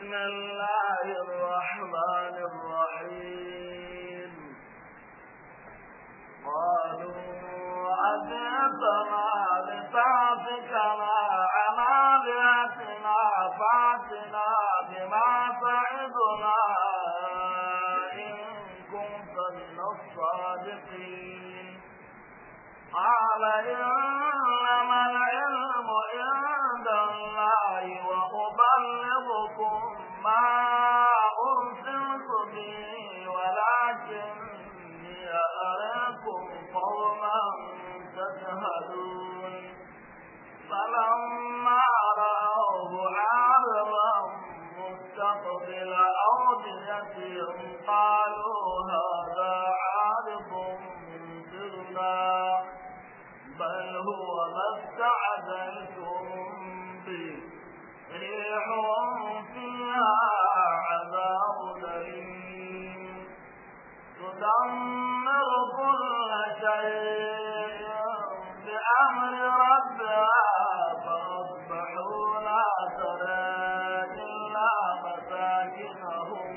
بسم الله الرحمن الرحيم قالوا أجئتنا لتعفكنا عن آلهتنا فأتنا بما تعدنا إن كنت من الصادقين قال إنما العلم عند الله وأبلغكم ما أرسلت به ولكني أراكم قوما تجهلون فلما رأوه عارضا مستقبل أوديتهم قالوا هذا عارض ممطرنا بل هو ما استعجلتم به ريح فيها عذاب أليم تدمر كل شيء بأمر ربها فأصبحوا لا ترى إلا مساكنهم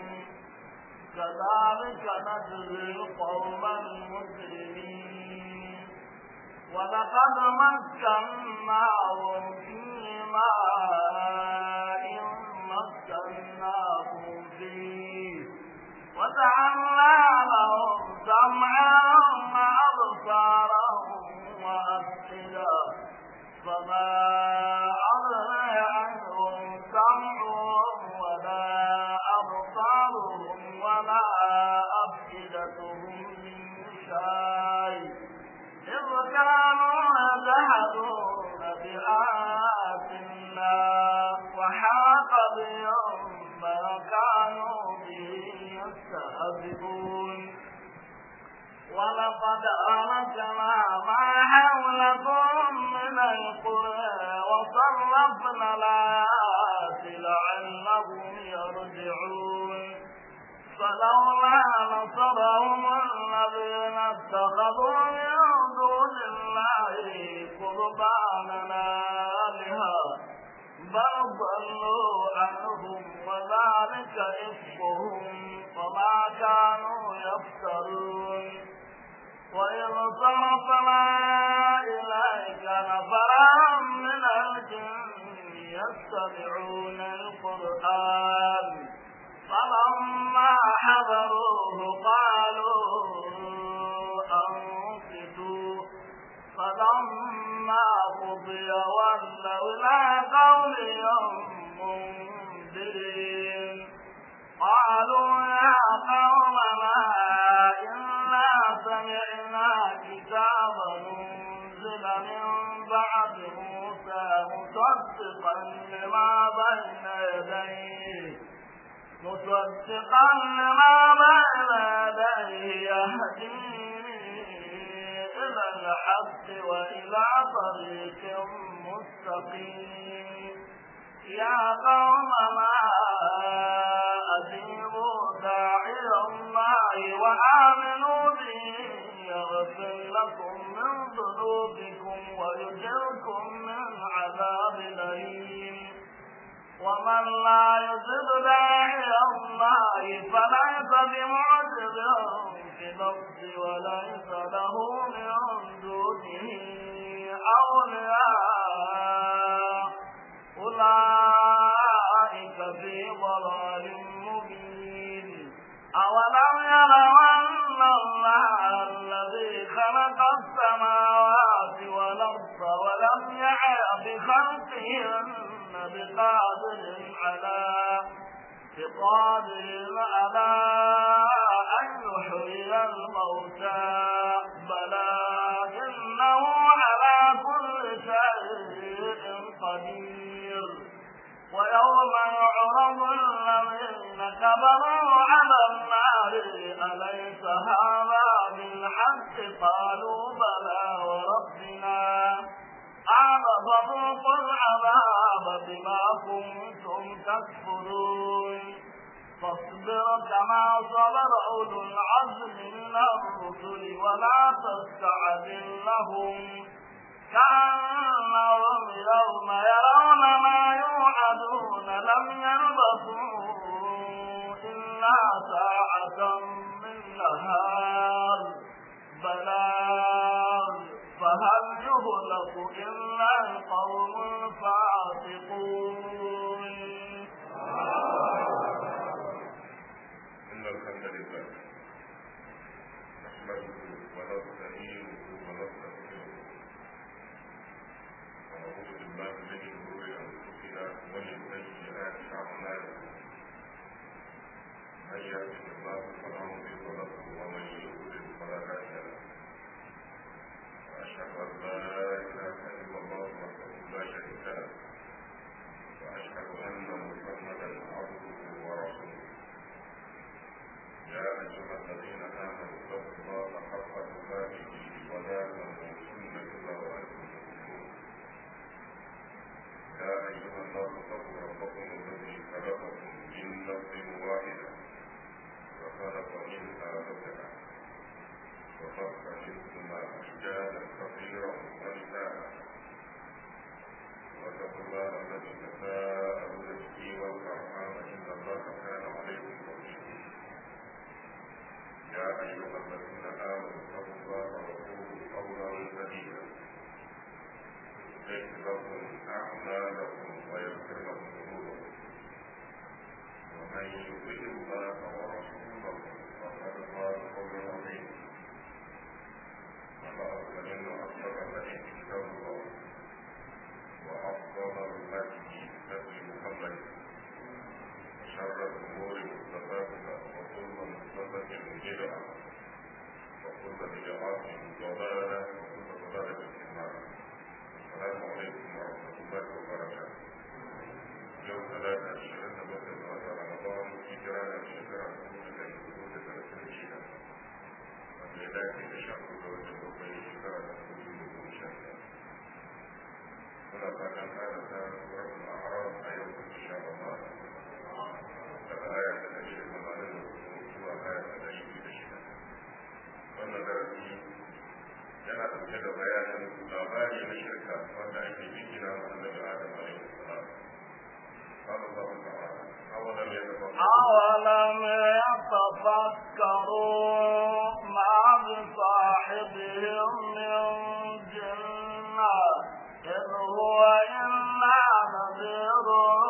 كذلك نجزي القوم المجرمين ولقد مكناهم في ماء مكناهم فيه وجعلنا لهم سمعا وأبصارا وأفئدة فما أغنى عنهم سمعهم ولا أبصارهم ولا أفئدتهم من شيء إذ كانوا يجحدون بآيات الله وحاق بهم ما كانوا به يستهزئون ولقد أهلكنا ما حولكم من القرى وصرفنا الآيات لعلهم يرجعون فلولا نصرهم الذين اتخذوا من دون الله قربانا آلهة بل ضلوا عنهم وذلك إفكهم وما كانوا يفترون وإذ صرفنا إليك نفرا من الجن يستمعون القرآن فلما حضروه قالوا أنصتوا فلما قضي ولوا إلى قومهم منذرين قالوا يا قومنا إنا سمعنا كتابا أنزل من بعد موسى مصدقا لما بين يديه مصدقا لما بين يديه يهدي إلى الحق وإلى طريق مستقيم يا قومنا أجيبوا داعي الله وآمنوا به يغفر لكم من ذنوبكم ويجركم من عذاب أليم ومن لا يجب داعي الله فليس بمعجز في الأرض وليس له من دونه أولياء أولئك في ضلال مبين أولم يروا أن الله الذي خلق السماوات والأرض ولم يعي بخلقهن بقادر على بقادر على أن يحيي الموتى بلى إنه على كل شيء قدير ويوم يعرض الذين كفروا على النار أليس هذا بالحق قالوا بلى وربنا قال فذوقوا العذاب بما كنتم تكفرون فاصبر كما صبر أولو العزم من الرسل ولا تستعجل لهم كأنهم يوم يرون ما يوعدون لم يلبثوا ساعة من نهار بلاغ فهل يهلك إلا القوم الفاسقون إن الحمد لله نحمده ونستعينه ونستغفره ونعوذ بالله من شرور أنفسنا ومن سيئات أعمالنا من يهده الله فلا مضل له ومن يضلل فلا هادي له وأشهد أن لا إله إلا الله وحده لا شريك له وأشهد أن محمدا عبده ورسوله يا أيها الذين آمنوا اتقوا الله حق تقاته ولا تموتن إلا وأنتم مسلمون يا أيها الناس اتقوا ربكم الذي خلقكم من نفس واحدة وخلق منها زوجها وخلق منهما رجالا كثيرا ونساء واتقوا الله الذي تساءلون به والأرحام إن الله كان عليكم رقيبا يا أيها الذين آمنوا اتقوا الله وقولوا قولا سديدا يغفر لكم أعمالكم ويغفر لكم ذنوبكم ومن يطع الله ورسوله فقد فاز فوزا عظيما وقال فإن أصدق الحديث كتاب الله وأفضل الهدي هدي محمد وشر الأمور محدثاتها وكل محدثة بدعة وكل بدعة ضلالة وكل ضلالة في النار السلام عليكم ورحمة الله وبركاته يوم ثلاثة عشرين بكر رمضان هجرة شكرا لله حدود ثلاثين شهر والميلاد تشهد زوج بقي شكرا لله شهر muna fatan kada ta suratul a'raf a yau insha Allah daga aya ta ɗari da tamanin da hudu zuwa aya ta ɗari biyu da shida wannan darasi yana ɗauke da bayanin labari na shirka wanda ake jingina wa annabi Adam alaihi salam قال الله تعالى أولم أولم يتفكروا ما بصاحبهم من جنة إن هو إلا نذير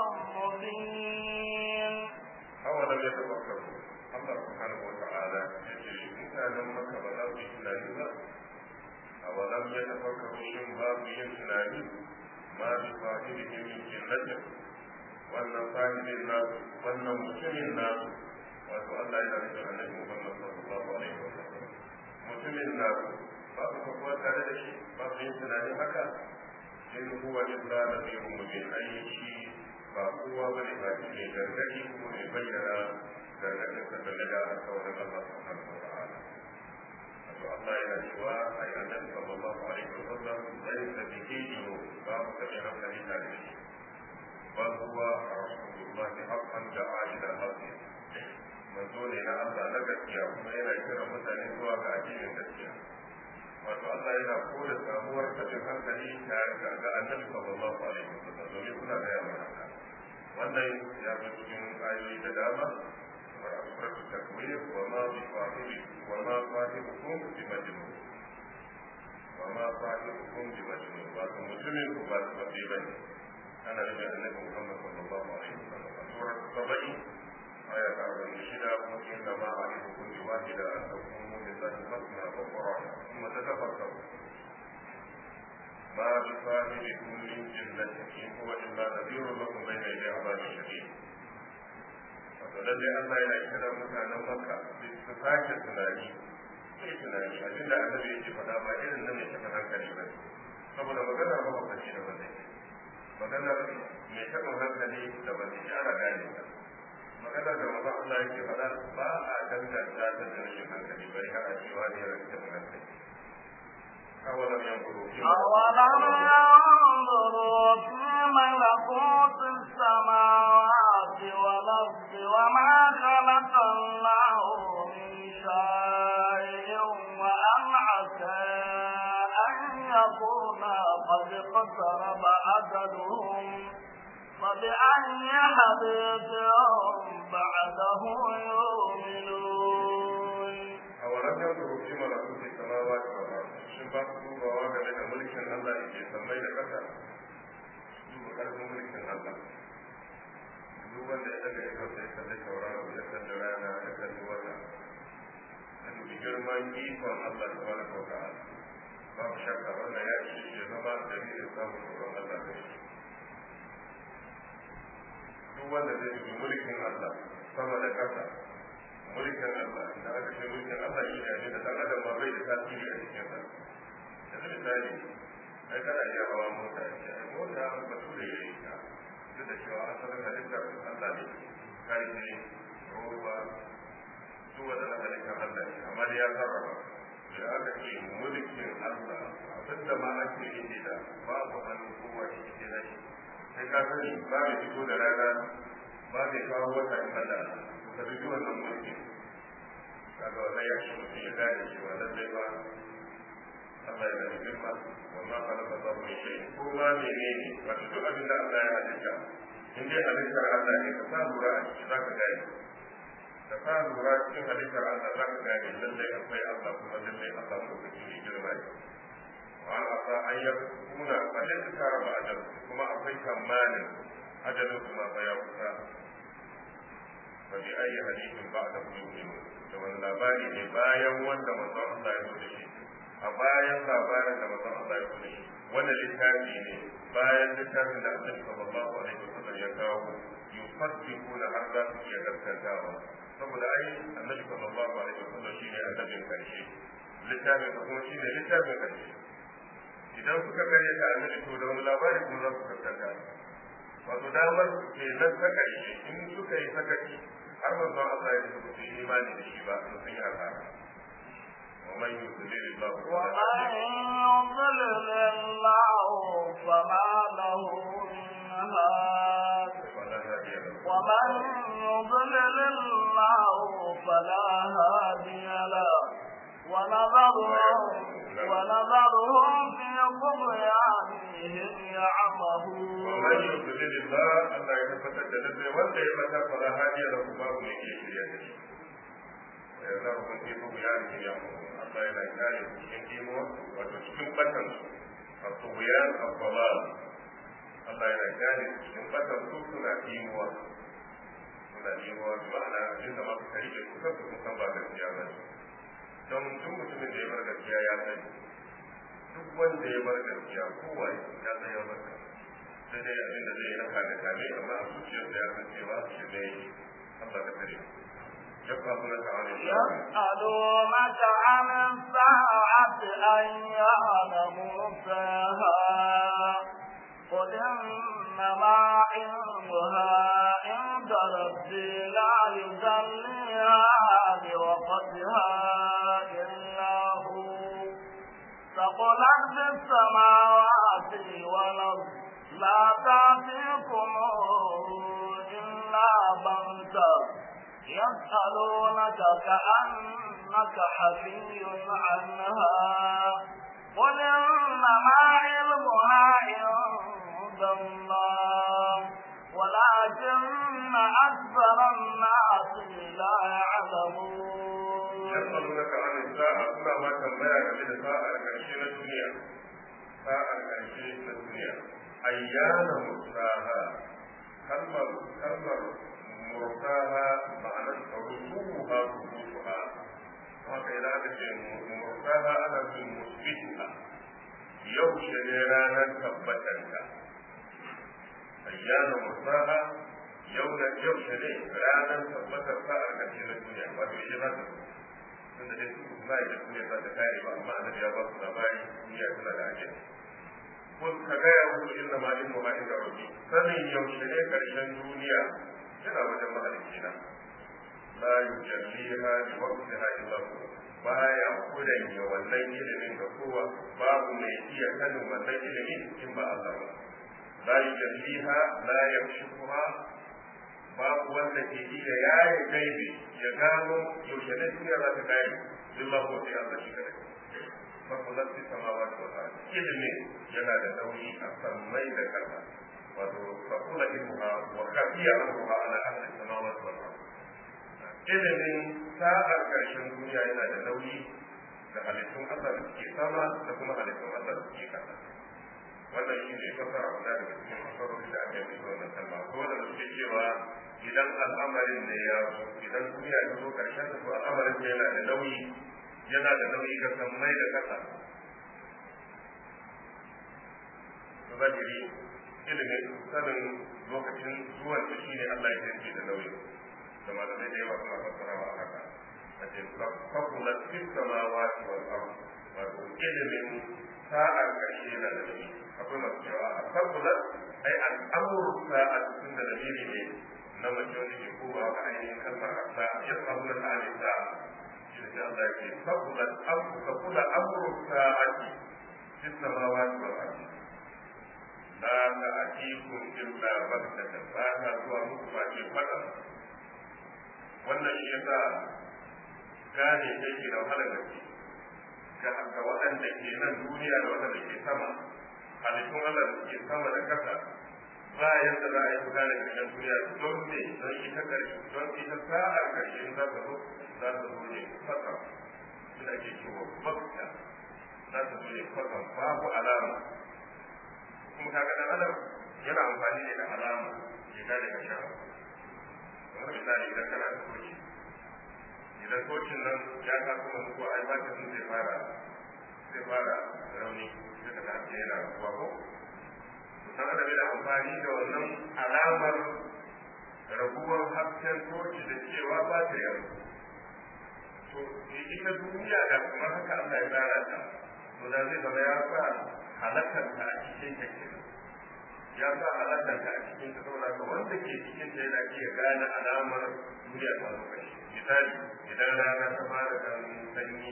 مبين أولم يتفكروا الله سبحانه وتعالى يجري مكانا مكة بلا في إسلامنا أولم يتفكروا شيء باب يسلامي ما بصاحبه من جنة wannan sahibin nasu wannan mutumin nasu wato Allah yana nufin annabi Muhammad sallallahu alaihi wa sallam mutumin nasu ba su kuwa tare da shi ba su yin tunanin haka in huwa illa nadhirun mubin ai shi ba kowa bane ba shi ne gargadi kuma mai bayyana gargadin sa game da alƙawarin Allah subhanahu wa ta'ala wato Allah yana cewa ai annabi sallallahu alaihi wa sallam laysa bihi junub ba mu taɓa hankali tare da shi bal huwa rasulullahi haqqan da'a ila al-haqq manzo ne na Allah na gaskiya kuma yana kira mutane zuwa ga addinin gaskiya wato Allah yana koda samuwar tabin hankali tare da ga annabi sallallahu alaihi wasallam domin suna gaya mana haka wannan ya zo cikin ayoyi da dama kamar a suratul takwir wa ma bi sahibi wa ma sahibukum bi majnun wa ma sahibukum bi majnun wato mutumin ku ba su ba bane ana nufin annabi Muhammad sallallahu alaihi wasallam a suratul sabai aya ta arba'in da shida kuma inda ma a yi hukunci wahida an takunu lillahi masna wa qur'ana kuma ta tafakkaru ما بصاحبكم من جنة إن هو إلا نذير لكم بين يدي عذاب شديد lallai Allah yana kira mutanen Makka su sake tunani sai tunani abin da annabi yake faɗa ba irin nan mai taɓa hankali ba saboda maganar mahaukaci da wanda ke maganar mai taɓa hankali da wanda ke ana gane ta maganar da maza Allah yake faɗa ba a danganta da rashin hankali bai har a cewa ne rashin taɓa hankali أولم ينظروا في أولم ينظروا في ملكوت السماوات والأرض وما خلق الله من شيء وأن عسى أن يكون قد اقترب أجلهم فبأي حديث بعده يؤمنون kasa duba karfin mulkin Allah duk wanda ya daga ikon sai kalli tauraro ya kalli rana ya kalli wata ya dubi girman ikon Allah ta wani kauta babu shakka wannan ya ce ya zama dalilin samun tsoron Allah da shi duk wanda zai dubi mulkin Allah sama da kasa mulkin Allah da aka ce mulkin Allah shi ne da dan adam ma bai da tasiri a cikin sa yanzu misali ai kana iya hawa mota ce ai mota ba su da yayi ta duk da cewa asalin halittar Allah ne kai ne roba su wanda na halittar Allah ne amma da ya sarrafa da aka ce mulkin Allah abinda ma ake yi da babu hannun kowa shi ke da shi sai ka sani ba mai fito da rana ba mai kawo wata in Allah ka dubi wannan mulki kaga wannan ya shi mutum ya gane cewa lallai ba Allah ya da girma wa ma khalaqa Allahu min shay'in ko ma menene wato duk abin da Allah ya halitta in dai halittar Allah ne ka sa lura a ciki zaka gane ka sa lura cikin halittar Allah zaka gane lallai akwai Allah kuma lallai Allah lokaci ne girma ne wa asa an yakuna qad karaba ajal kuma akwai tamanin ajalin kuma fa ya kusa fa bi ayi hadithin ba'da yu'minu da wani labari ne bayan wanda manzon Allah ya zo da shi a bayan labarin da manzon Allah ya zo da shi wanda littafi ne bayan littafin da Annabi sallallahu alaihi wasallam ya kawo yusaddiquna har za su iya gaskantawa saboda ai Annabi sallallahu alaihi wasallam shine annabin karshe littafin ka kuma shine littafin karshe idan suka kare ta annabi to da wani labari kuma za su gaskata wato damar ke nan ta karshe in suka yi sakaci har manzon Allah ya ce su yi imani da shi ba su sun yi asara ومن يضلل الله ومن يضلل الله فما له من هاد فلا هادي له ومن يضلل الله فلا هادي له ونذرهم ونذرهم في طغيانهم يعمهون ومن يضلل الله الله يتفتت لله وانت يمتى فلا هادي له باب من يشري ويذرهم في طغيانهم يعمهون الله yana kare su cikin kimo wato cikin batan su a tughyan al-dalal Allah yana kare su cikin batan su suna kimuwa suna kimuwa bi ma'ana abinda ma su rike su kansu sun san ba gaskiya ba ne don duk mutumin da ya bar gaskiya ya sani duk wanda ya bar gaskiya kowa ya san ya bar sai dai abin da zai yi na kame kame amma a zuciyarsa ya san cewa shi ne Allah ka kare يسألونك عن يسألونك عن الساعة أيان مرساها قل إنما علمها عند ربي لا يجليها لوقتها إلا هو ثقلت في السماوات والأرض لا تأتيكم إلا بغتة يسألونك كأنك حفي عنها قل إنما علمها عند الله ولكن أكثر الناس لا يعلمون يسألونك عن الساعة كما ما تنبيع من الساعة الكرشين الدنيا ساعة الكرشين الدنيا أيان مرساها كلمة كلمة مرساها معنى رسوها رسوها haka idan aka ce mursaha ana cin musbituha yaushe ne ranar tabbatarka ayyana mursaha yaushe ne ranar tabbatar sa'ar karshe na duniya wato shi za ta tun da dai su ba da duniya za ta kare ba amma annabi ya ba su labari duniya tana da ajin ko ka gaya musu inna ma ilmu ma inda rabbi sanin yaushe ne karshen duniya yana wajen mahalicci na la yujalliha li waqtiha illa hu baya kudanya wannan ilimin ga kowa babu mai iya sanin wannan ilimin in ba Allah ba la yujalliha la yakshifuha babu wanda ke iya yaye gaibi ya gano yaushe ne duniya za ta kai illa hu sai Allah shi kadai fakulat fi samawati wal ardi ilimin yana da nauyi a sammai da kasa wato fakula ilmuha wa khafiya amruha ala ahli samawati wal ardi ilimin sa'ar ƙarshen duniya yana da nauyi da halittun Allah da suke sama da kuma halittun Allah da suke kasa wannan shi ne fasara guda daga cikin fasarori da aka yi wannan kalma ko wanda suke cewa idan al'amarin ne ya zo idan duniya ta zo karshen da to al'amarin ne yana da nauyi yana da nauyi ga sammai da kasa to zahiri ilimin sanin lokacin zuwan ta shine Allah ya yarda da nauyi da malamai da yawa suna fassarawa a haka a ce fakulat fi samawati wal ard wato ilimin sa'ar karshe na da nauyi akwai masu cewa a fakulat ai al'amuru sa'a tun da dalili ne na mace wanda ke kowa ga ainihin kalmar asa ya samu na ta'ani sa'a shi da Allah ya ce fakulat fakula amuru sa'ati fi samawati wal ard la ta'tikum illa baghtatan ba ta zuwa muku ba ce fada wannan shi yasa gane yake da wahalar gaske ga ga waɗanda ke nan duniya da waɗanda ke sama halittun Allah da ke sama da ƙasa ba yadda za a yi fita da ƙarshen duniya don ne don ita ƙarshe don ita sa'ar ƙarshe za ta zo za ta zo ne fasa suna ke cewa bakta za ta zo ne fasa babu alama kuma kaga dan adam yana amfani ne da alama ya gane ƙarshen kamar misali idan kana da koci idan kocin nan ya taso wani ko ai ba sun zai fara zai fara rauni sai ka ta ce yana ruwa ko dan adam yana amfani da wannan alamar raguwar hasken toci da cewa ba ta yaro to ita duniya da kamar haka Allah ya tsara ta to da zai zama ya sa halakar ta a cikin ta ya sa halakar ta a cikin ta saboda ka wanda ke cikin ta yana iya gane alamar duniya ta lokaci misali idan rana ta fara kan sanyi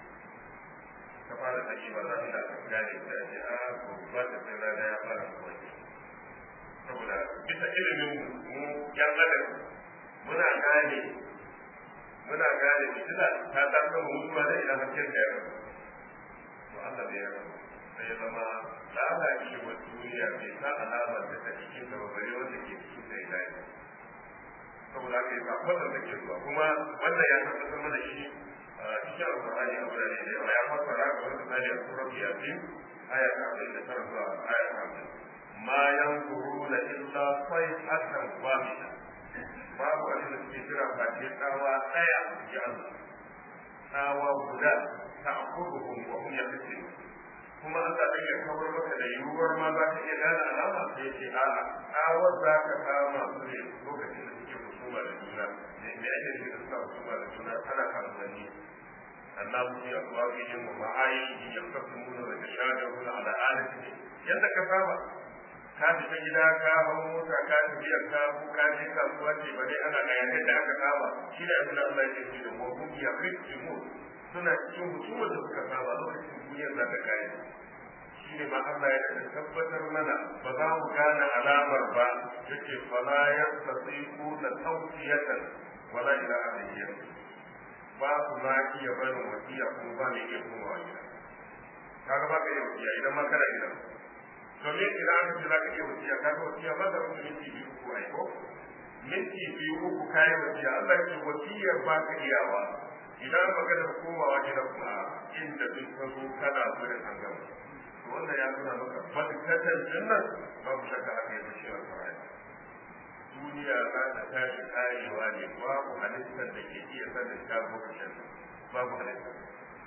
ta fara sanyi ba za ta gane ta ce a ko ba ta sai rana ya fara kwanci saboda bisa ilimin mu yan adam muna gane muna gane fitila ta ta kama mutuwa da idan hasken da ya rabu to Allah bai ya rabu sai ya zama lalacewar duniya bai sa alamar da ta cikin ta ba bare wanda ke cikin ta ya dace saboda haka yasa wannan da ke zuwa kuma wannan ya tabbatar mana shi cikin alqur'ani a wurare da yawa ya fassara ga wani misali a surar yasin aya ta hamsin da tara zuwa aya ta hamsin ma yanzuruna illa sayhatan wahida babu abin da suke jira ba ce tsawa ɗaya ya Allah tsawa guda ta akuruhum wa hum yaqtin kuma Allah zai iya kawar maka da yiwuwar ma za ka iya gane alama sai ce a'a tsawar za ka kama su ne lokacin da suke husuma da juna me ake nufi da suka husuma da juna ana kasuwanni annabu fi aswaqihim wa ma'ayihim yaqtasumuna wa yatashadaruna ala alati yadda ka saba ka fita gida ka hau mota ka tafiya ka ko ka je kasuwa ce ba dai ana bayanai da aka saba shi da abin da Allah ya ce da wa hum yaqimu suna cikin husumar da suka saba lokacin duniyar za ta kare shi ne ma Allah ya ce tabbatar mana ba za mu gane alamar ba yace fala yastatiqu la tawfiyatan wala ila ahlihim ba su ma iya barin wasiya kuma ba mai iya komawa gida kaga ba ka iya wasiya idan ma kana gidan domin idan aka ce za ka iya wasiya ka ga wasiya ba da wasu minti biyu uku ai ko minti biyu uku kayi wasiya Allah ya ce wasiyar ba ka iyawa idan maganar komawa gida kuma inda duk ka zo kana gudun an gama to wannan ya nuna maka badkatan jinnan babu shakka haka yake shi alƙur'ani duniya za ta tashi karewa ne babu halittar da ke iya sanin ta lokacin babu halittar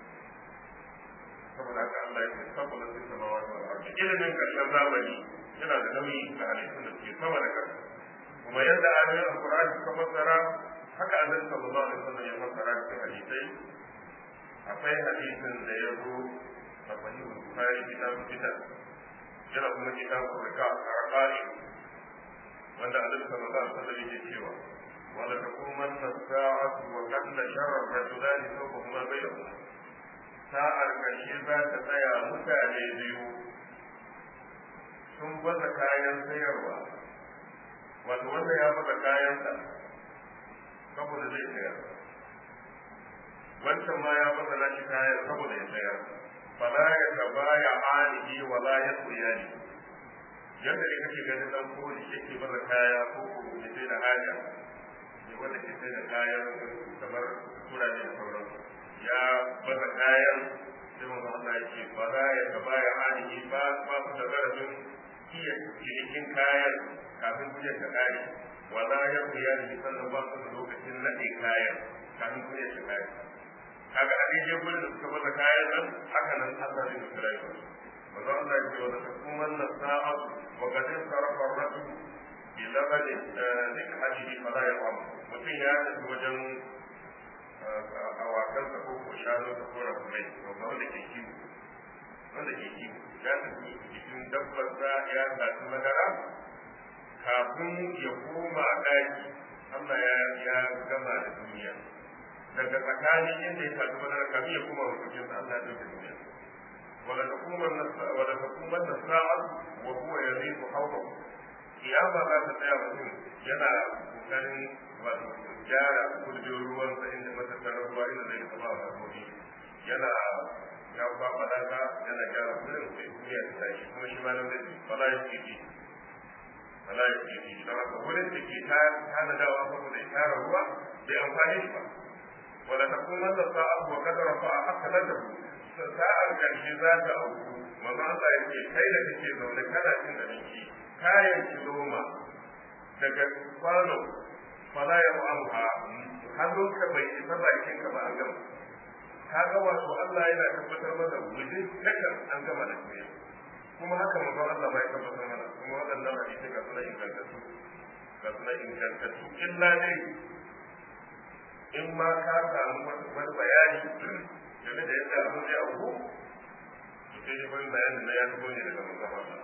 saboda haka Allah ya ce saboda su sama wata al'arshi ilimin karshen zamani yana da nauyi ga halittun da suke sama da ƙasa kuma yadda ayoyin alƙur'ani suka fassara haka annabi sallallahu alaihi wasallam ya fassara cikin hadisai akwai hadisin da ya zo a sahihul bukhari kitabul fitan yana kuma kitabul raqa'i wanda annabi sallallahu alaihi wasallam yake cewa wala taqumanna as-sa'atu wa qad sharra ar-rajulani sawfahuma bainahuma sa'ar karshe za ta tsaya mutane biyu sun baza kayan sayarwa wato wanda ya baza kayansa saboda zai sayar wancan ma ya baza nashi kayan saboda ya sayar fala ya taba ya alihi wa la ya tsuyani yadda ne kake ganin dan koli yake baza kaya ko ko ya sai da haja ne wanda ke sai da kayan kamar turare da sauran ya baza kayan sai manzo Allah ya ce ba za ya gaba ya hali ba ba su da zarafin iya cinikin kayan kafin kujen ta kare wala ya kuya da sannan ba su da lokacin nade kayan kafin kujen ta kare kaga a daidai gurin da suka bada kayan nan haka nan Allah zai musu rayuwa manzo Allah ya ce wa ta kuma na sa'a wa kadin sarafa rasul bi labadi dik hadihi fala ya qam mutum ya tafi wajen awakansa ko ko shanu ko ko rakumai wanda ke kiwo wanda ke kiwo ya tafi cikin dabbarsa ya tafi madara kafin ya koma daji Allah ya ya gama da duniya daga tsakanin inda ya tafi madara kafin ya koma wajen Allah ya dauke duniya wala takuman nasa wala takuman nasa'a wa huwa yazidu hawlahu kiyama za ta tsaya mutum yana kokarin wato gyara kudin ruwan sa inda matattarar ruwa inda zai taba wa dabbobi yana ya kwaba daga yana gyara kudin sai duniya ta tashi kuma shi ma nan da bala ya ce ji bala ya ce ji don haka wurin da ke tana dawa saboda ya tara ruwa bai amfani shi ba wala ta kuma da sa'a wa kadara fa a haka da sa'ar karshe za ta auku manzo Allah ya ce kai da kake zaune kana cin abinci kayan kiloma daga kwano fala ya mu'amha hannunka bai isa bakin ka ba an gama ka ga wato Allah yana tabbatar mana wujin takan an gama da duniya kuma haka manzon Allah bai tabbatar mana kuma waɗannan hadisi ga suna ingantattu ga suna ingantattu illa dai in ma ka samu wani bayani game da yadda abin zai auku to sai dai wani bayanin na ya fito ne daga manzon Allah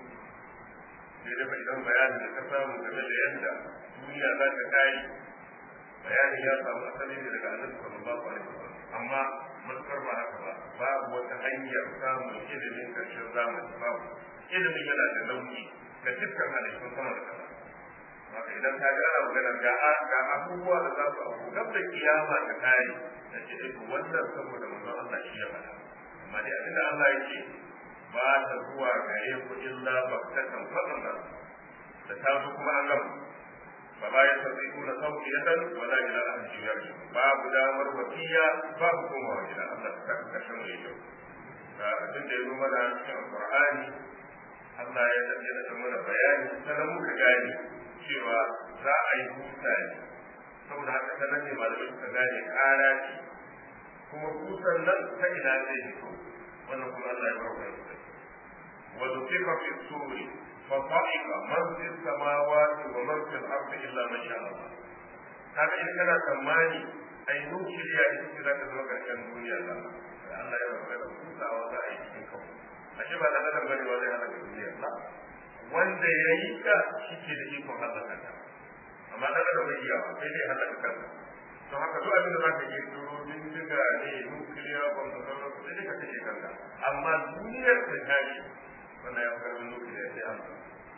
sai dai idan bayanin da ka samu game da yadda duniya za ta kare bayanin ya samu asali ne daga annabi sallallahu alaihi wasallam amma matukar ba haka ba babu wata hanyar samun ilimin karshen zamani babu ilimin yana da nauyi ga dukkan halittun sama da kasa haka idan ka ga ana magana ga ga abubuwa da za su abu gab da kiyama ta kare da ce eh wannan saboda manzon Allah shi ya faɗa amma dai abinda Allah ya ce ba ta zuwa gare ku illa baktatan fadlan da ta zo kuma an gama ba ba ya sauki kuna sauki ya dan wala ila ahli jiyar babu damar wasiya babu komawa gida Allah ta kashe mu yau da abin da ya zo mana cikin alqur'ani Allah ya tafi da mana bayani sanan muka gane cewa za a yi huta ne saboda haka sanan ne malamai suka gane kara ce kuma hutan nan ta ina zai fito wannan kuma Allah ya bar wa ونفخ في الصور فصعق من في السماوات ومن في الارض الا من شاء الله kaga in kana tsammani ai nukiliya ita ce za ta zama karshen duniya da Allah ya rabu da kusawa za a yi cikin kawo ashe ba da adam bane ba zai halaka duniya ba wanda ya yi ka shi ke da ikon halaka ta amma dan adam bai iya sai dai halaka kansa don haka duk abin da za ka yi turo bindiga ne nukiliya ba da sauransu sai dai ka kashe kanka amma duniyar ta tashi wanda ya karbi nufi da ya Allah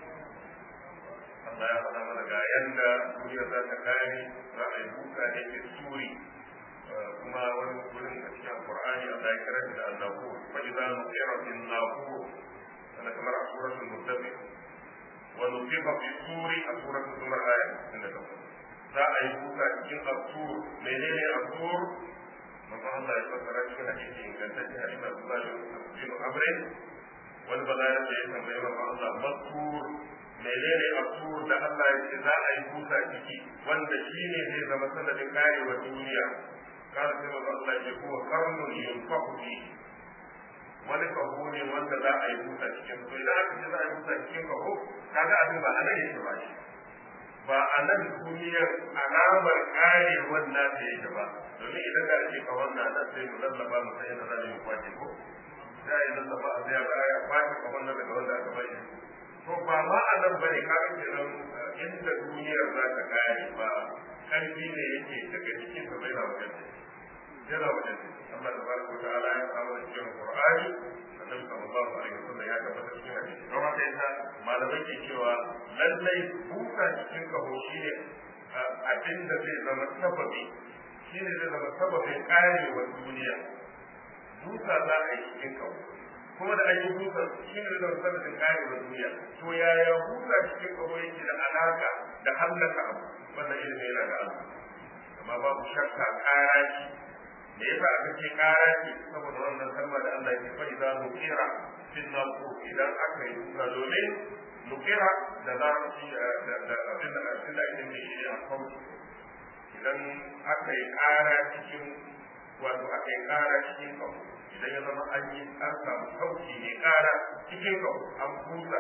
Allah ya faɗa mana ga yanda duniya za ta kare za a yi buka ne ke suri kuma wani wurin a cikin Qur'ani Allah ya kira da Allahu fa idza nuqira fil lahu ana kamar a suratul muddathir wa nuqira fi suri a suratul zumar aya inda ta za a yi buka cikin asur menene asur manzo Allah ya fassara cikin hadisi ingantacce hadisi Abdullah bin Amr wani bazarar da ya tambayi wa Allah masur menene asur da Allah ya ce za a yi kusa ciki wanda shi ne zai zama sanadin karewa duniya kar sai wa Allah ya kuma karnun yunfahu fi wani kaho ne wanda za a yi kusa cikin to idan aka ce za a yi kusa cikin kaho kaga abin ba anan yake ba shi ba a nan duniyar alamar karewar nata yake ba domin idan da ake kawon na nan sai mu lallaba mu sai da za mu kwace ko za a yi lallaba a zai ga ya kwace kawon nan daga wanda aka bari to ba ma a nan bane ka ga kenan inda duniyar za ta kare ba karfi ne yake daga cikin sa bai na wajen yana wajen Allah tabaraka wa ta'ala ya kawo da cikin Qur'ani annabi sallallahu alaihi wasallam ya tabbata cikin hadisi don haka yasa malamai ke cewa lallai buka cikin kaho shine abin da zai zama sababi shine zai zama sababin karewa duniya duka za a yi cikin kaho kuma da an yi busa shi ne da sababin karewa duniya to yaya busa cikin kaho yake da alaka da hallaka abu wannan ilimi yana da Allah amma babu shakka kara shi me yasa aka ce kara ce saboda wannan kalma da Allah ya fa idza nukira fil naqu idan aka yi kuka domin nukira da larabci da da abin da abin da ake nufi shi a kawo idan aka yi kara cikin wato aka yi kara cikin kawo idan ya zama an yi an samu sauki ne kara cikin kawo an kusa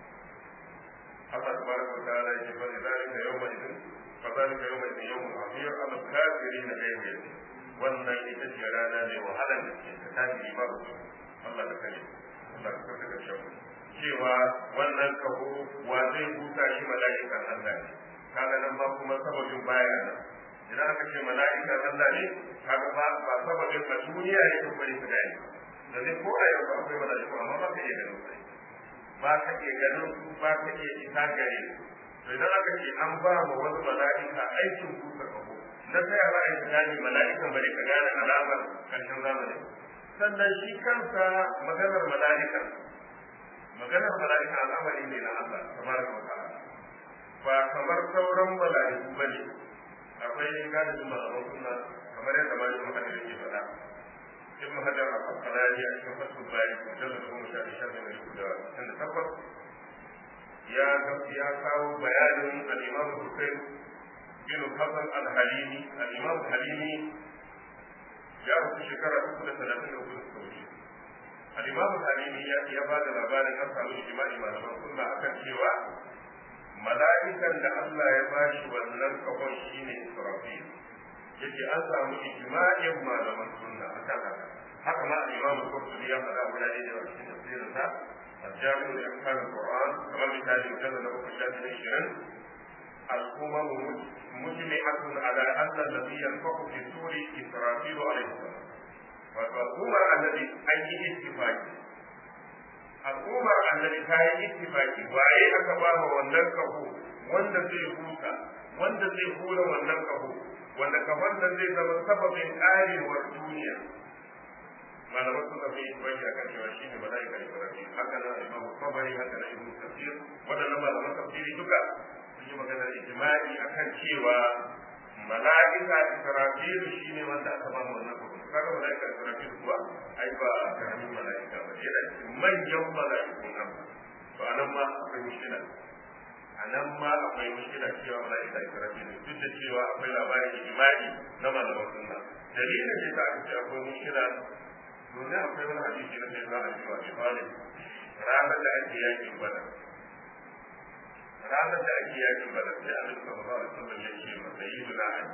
Allah tabaraka wa ta'ala ya ce fa zalika yawma idin fa zalika yawma idin yawmun azim ala kafirin ghayr wannan ita ce rana mai wahalar da ke ta tafi ba Allah da kai Allah ka kafa da shi cewa wannan kaho wa zai buta shi mala'ikan Allah ne kaga nan ba kuma sababin baya nan idan aka ce mala'ikan Allah ne kaga ba ba sababin a duniya ne ko bari ka gani da zai ko a yau akwai mala'iku amma ba ka iya ganin su ba ka iya ganin su ba ka iya isa gare to idan aka ce an ba ma wani mala'ika aikin buta kaho na sai ba a yi gane mala'ikan bane ka gane alamar karshen zamani sannan shi kansa maganar mala'ika maganar mala'ika al'amari ne na Allah tabaraka wa ta'ala ba kamar sauran mala'iku bane akwai galibin malaman sunna kamar yadda malamin muhammad yake faɗa ibn hajar al-asqalani a cikin fasul bari mujallad goma sha biyar da mai da sittin da takwas ya ya kawo bayanin al-imam Hussein bin Hassan al-Halimi al-imam al-Halimi ya rufe shekara uku da talatin da uku da suka wuce al-imam al-Halimi ya ya ba da labarin an samu ijma'i malaman sunna akan cewa mala'ikan da Allah ya bashi wannan kafon shine Israfil yace an samu ijma'in malaman sunna akan haka haka ma al-imam al-Qurtubi ya faɗa guda ɗaya da cikin tafsirin sa الجامع لأحكام القرآن كما مثال مجلد أبو شاهد الشرن الأمم مجمعة على أن الذي ينفق في السور إسرافيل عليه السلام والأمر الذي أي اتفاق al'ummar annabi ta yi ittifaki waye aka ba wa wannan kaho wanda zai huta wanda zai hura wannan kaho wanda kafan nan zai zama sababin karewar duniya malaman suka fi ittifaki akan cewa shi ne mala'ika ibrahim haka nan imamu tabari haka nan ibnu tafsir wadannan malaman tafsiri duka sun yi maganar ijma'i akan cewa mala'ika israfil shine wanda aka ba mu wannan kaho kaga mala'ika israfil kuwa ai ba karamin mala'ika ba yana cikin manyan mala'ikun nan to anan ma akwai mushkila anan ma akwai mushkila cewa mala'ika israfil duk da cewa akwai labarin ijma'i na malaman sunna dalilin da yasa aka ce akwai mushkila domin akwai wani hadisi na sai za a cewa bi talib ranar da ake yakin badar ranar da ake yakin badar sai annabi sallallahu alaihi wasallam ya ce ma sayyiduna ali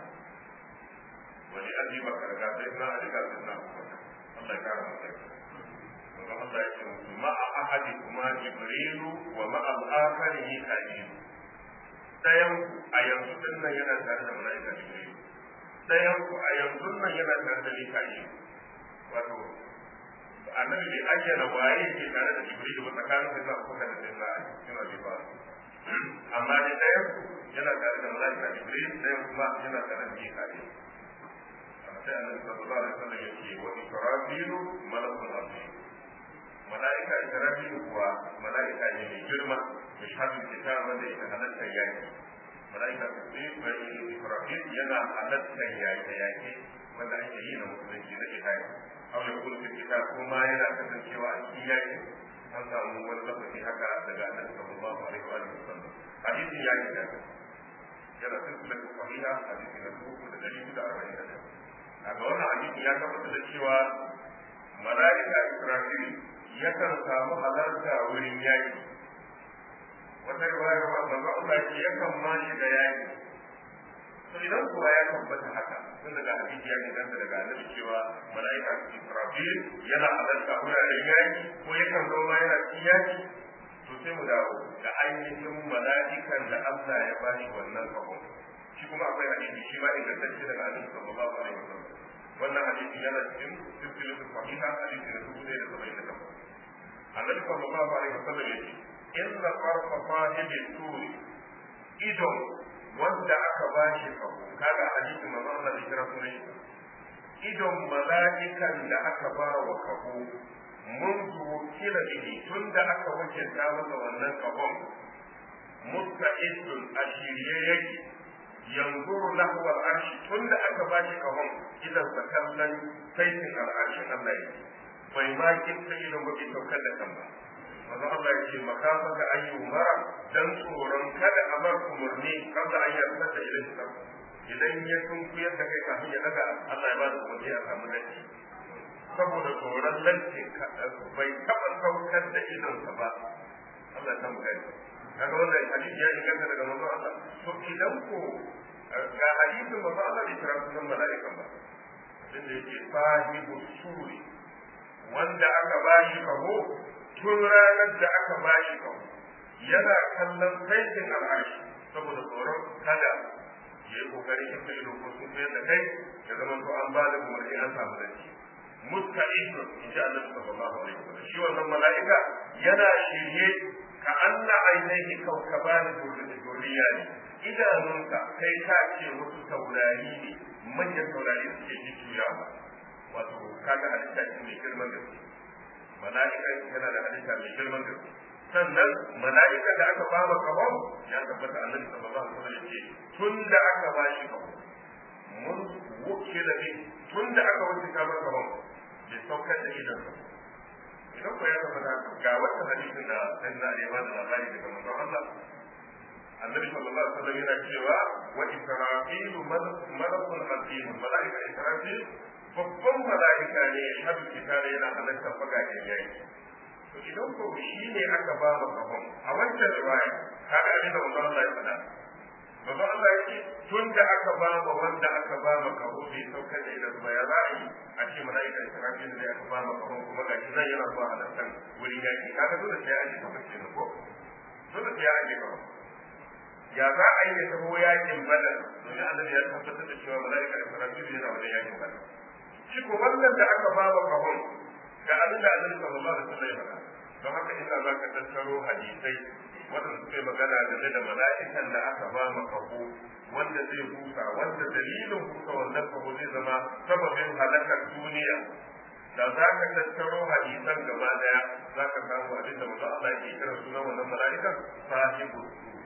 wani abi bakar ga sai na ali ga sai na Allah ya kara masa kuma Allah ya ce musu ma'a ahadi kuma jibrilu wa ma'a al-akhar mika'il dayan a yanzu din nan yana tare da mala'ika jibrilu dayan ku a yanzu nan yana tare da mika'il wato annabi bai ayyana waye ke tare da jibrilu ba tsakanin da za ku da sai na yana bi ba amma dai dayan yana tare da mala'ika jibril dayan kuma yana tare da mika'il sai annabi sallallahu alaihi wasallam yake wa israfilu malakul azim malaika israfilu kuwa malaika ne mai girma mai shafin kitab wanda yake halatta yaki malaika israfil yana halatta yaki yaki wanda ake yi na musulunci na jihadi aw ya kullu kitab kuma yana kasancewa a cikin yaki an samu wani lokaci haka daga annabi sallallahu alaihi wasallam hadisin yaki da yana silsilatu sahiha hadisi na dubu da dari da arba'in da a ga wannan hadisi ya tabbatar da cewa mala'ika Israfil yakan samu halarta wurin yaki wata riwayar manzo Allah ce yakan ma shi da yaki to idan kuwa ya tabbata haka tun daga hadisi ya inganta daga annabi cewa mala'ika Israfil yana halarta wuraren yaki ko yakan zo ma yana cikin yaki to sai mu dawo da ainihin mala'ikan da Allah ya bashi wannan kafin shi kuma akwai hadisi shi ma ingantacce daga annabi sallallahu alaihi wasallam wannan hadisi yana cikin silsilatu sahiha hadisi na dubu ɗaya da saba'in da takwas annabi sallallahu alaihi wasallam ya ce inna qarfa sahibi turi idon wanda aka bashi kaho kaga hadisi manzo Allah da kira sunan shi idon mala'ikan da aka ba wa kaho منذ وكل به تند أكا وجه داوة ونن كبون مستعد أشيريا يجي yanzuru lahu al-arshi tunda aka bashi kahon idan sa kallon saitin al-arshin Allah yake bai ma kinta idan ba bai saukar da kan ba manzo Allah yake makafaka ayyuma dan tsoron kada a bar umurni kada an yarda da ilin sa idan ya sunkuyar da kai kafin ya daga Allah ya ba da umarni a samu latti saboda tsoron lantin bai taɓa saukar da idonsa ba Allah ta mu gani kaga wannan hadisi ya inganta daga manzo Allah to idan ko ga hadisin manzo Allah bai kira sunan mala'ikan ba inda yake sahibu suri wanda aka bashi kaho tun ranar da aka bashi kaho yana kallon saitin al'arshi saboda tsoron kada ya yi kokarin yin ta ido ko sun sayar da kai ya zama to an ba da umarni an samu zanci musta'idun in ji Allah sallallahu alaihi wasallam shi wannan mala'ika yana shirye ka anna ainihi kaukaban durriya ne idanunka kai ka ce wasu taurari ne manyan taurari suke jujjuya wato kaga halitta ce mai girman gaske mala'ika yana da halitta mai girman gaske sannan mala'ikan da aka ba kahon ya tabbata annabi sallallahu alaihi wasallam yace tun da aka ba shi kahon mun wuce da ni tun da aka wuce ka ba kahon bai saukar da idan idan ko ya tabbata ga wannan hadisin da sai na ya bada labari daga manzon Allah annabi sallallahu alaihi wasallam yana cewa wa israfilu malakun azim mala'ika israfil babban mala'ika ne ya shabi kitare yana halartar fagagen yayi to idan ko shi ne aka ba mu kafan a wancan riwaya kaga abin da manzon Allah ya faɗa manzon Allah ya ce tun da aka ba mu wanda aka ba mu kafo bai saukar da idan ba ya za a yi a ce mala'ika Israfil ne aka ba mu kafan kuma ga shi nan yana zuwa halartar wurin yaki kaga dole sai an ji kafan kenan ko dole sai an ji kafan ya za a yi ya taho yakin badar domin annabi ya tabbatar da cewa mala'ika Israfil yana wajen yakin badar shi ko wannan da aka ba mu kafan ga abin da annabi sallallahu alaihi wasallam ya faɗa don haka ina za ka tattaro hadisai wanda suke magana game da mala'ikan da aka ba ma kaho wanda zai busa wanda dalilin busa wannan kaho zai zama sababin halakar duniya da za ka tattaro hadisan gaba daya za ka samu abin da mutum Allah ke kira sunan wannan mala'ikan sahibu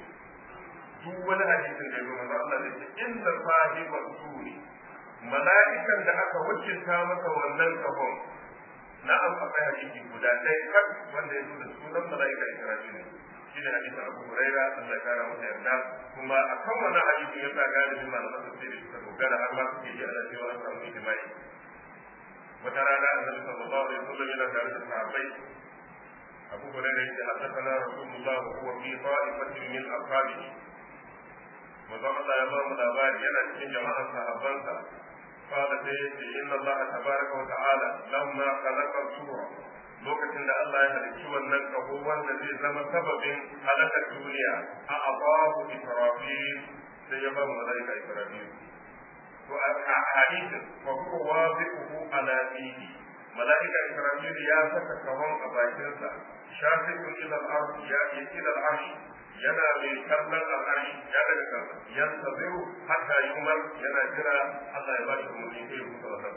duk wani hadisin da ya zo manzo Allah zai ce inna sahibu suri mala'ikan da aka wakilta masa wannan kahon na'am akwai hadisi guda ɗaya kan wanda ya zo da sunan mala'ika Israfil shi ne hadisin Abu Huraira Allah ya kara masa yarda kuma a kan wannan hadisi ya sa galibin malaman tafsiri suka dogara har ma suke ji ana cewa an samu ijma'i wata rana annabi sallallahu alaihi wasallam yana tare da sahabbai Abu Huraira yace haddathana Rasulullah wa huwa fi ta'ifatin min ashabihi manzo Allah ya ba mu labari yana cikin jama'ar sahabbansa قال سيدي إن الله تبارك وتعالى لما خلق الصورة lokacin da Allah ya halicci wannan kaho wanda zai zama sababin halakar duniya a abahu Israfil sai ya ba mu malaika Israfil to a hadisin fa huwa wazi'uhu ala fihi malaika Israfil ya saka kahon a bakinsa shafiqun ila al-ard ya ila al-arsh yana mai kallon al'arshi ya daga kansa yan sabiru hatta yumar yana jira Allah ya ba shi umarni sai ya huta wannan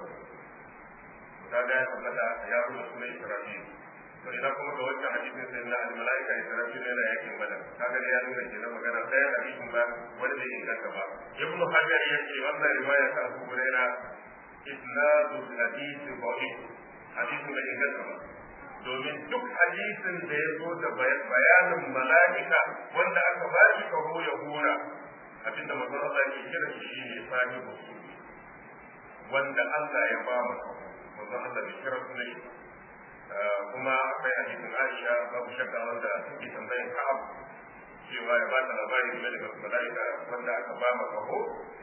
kaga ya tabbata ya rubuta sunan Israfil to idan kuma ga wancan hadisin sai na al-malaika Israfil yana yakin badar kaga ya nuna kenan magana ɗaya hadisin ba wanda bai inganta ba ibnu hajar yace wannan riwaya ta Abu Hurairah isnadul hadith da'if hadisin bai inganta ba domin duk hadisin da ya zo da bayanin mala'ika wanda aka ba shi kaho ya hura abinda manzon Allah ke kira shi shine sahibu wanda Allah ya ba mu kaho manzon Allah bai kira su ne kuma akwai hadisin Aisha babu shakka wanda take tambayan Ka'ab cewa ya ba ta labari game da mala'ika wanda aka ba mu kaho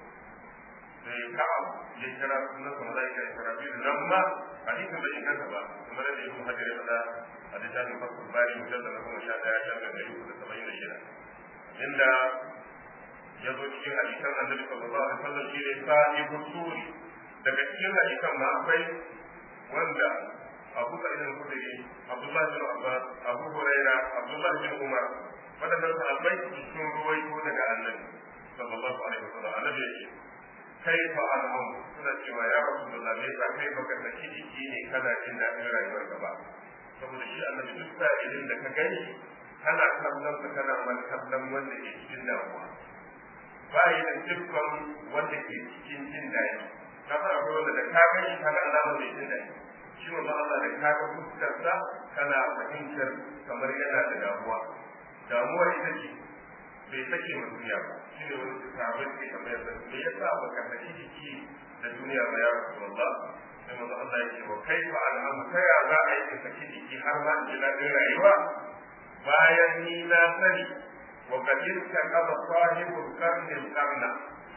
sai Ka'ab ya kira sunan mala'ika Israfil nan ma hadisin bai inganta ba kamar da Ibn Hajar ya faɗa a littafin Fathul Bari mujallal na goma sha ɗaya shan ɗari uku da saba'in da shida inda ya zo cikin hadisan Annabi sallallahu alaihi wasallam shi ne sahibu suri daga cikin hadisan ma akwai wanda Abu Sa'id al-Khudri Abdullah bin Abbas Abu Huraira Abdullah bin Umar wadannan sahabbai sun ruwaito daga Annabi sallallahu alaihi wasallam Annabi ya ce kaifa al'am suna cewa ya rasulullah me yasa kai baka saki jiki ne kana jin daɗin rayuwar ka ba saboda shi annabi duk sa'ilin da ka gani kana kallon sa kana man kallon wanda ke cikin damuwa ba yi da siffan wanda ke cikin jin daɗi na fara akwai wanda da ka gani ka ga alamar mai jin daɗi shi wanda Allah da ka ga fuskarsa kana fahimtar kamar yana da damuwa damuwar ita ce bai sake ma duniya ba shi ne wani sahabbai ke kamar da me yasa ba ka saki jiki da duniya ba ya rasulullah sai manzo Allah ya ce wa kaifa al'amu ta ya za a yi ka saki jiki har ma in ji daɗin rayuwa bayan ni na sani wa kadir ka kaba sahibul karnin karna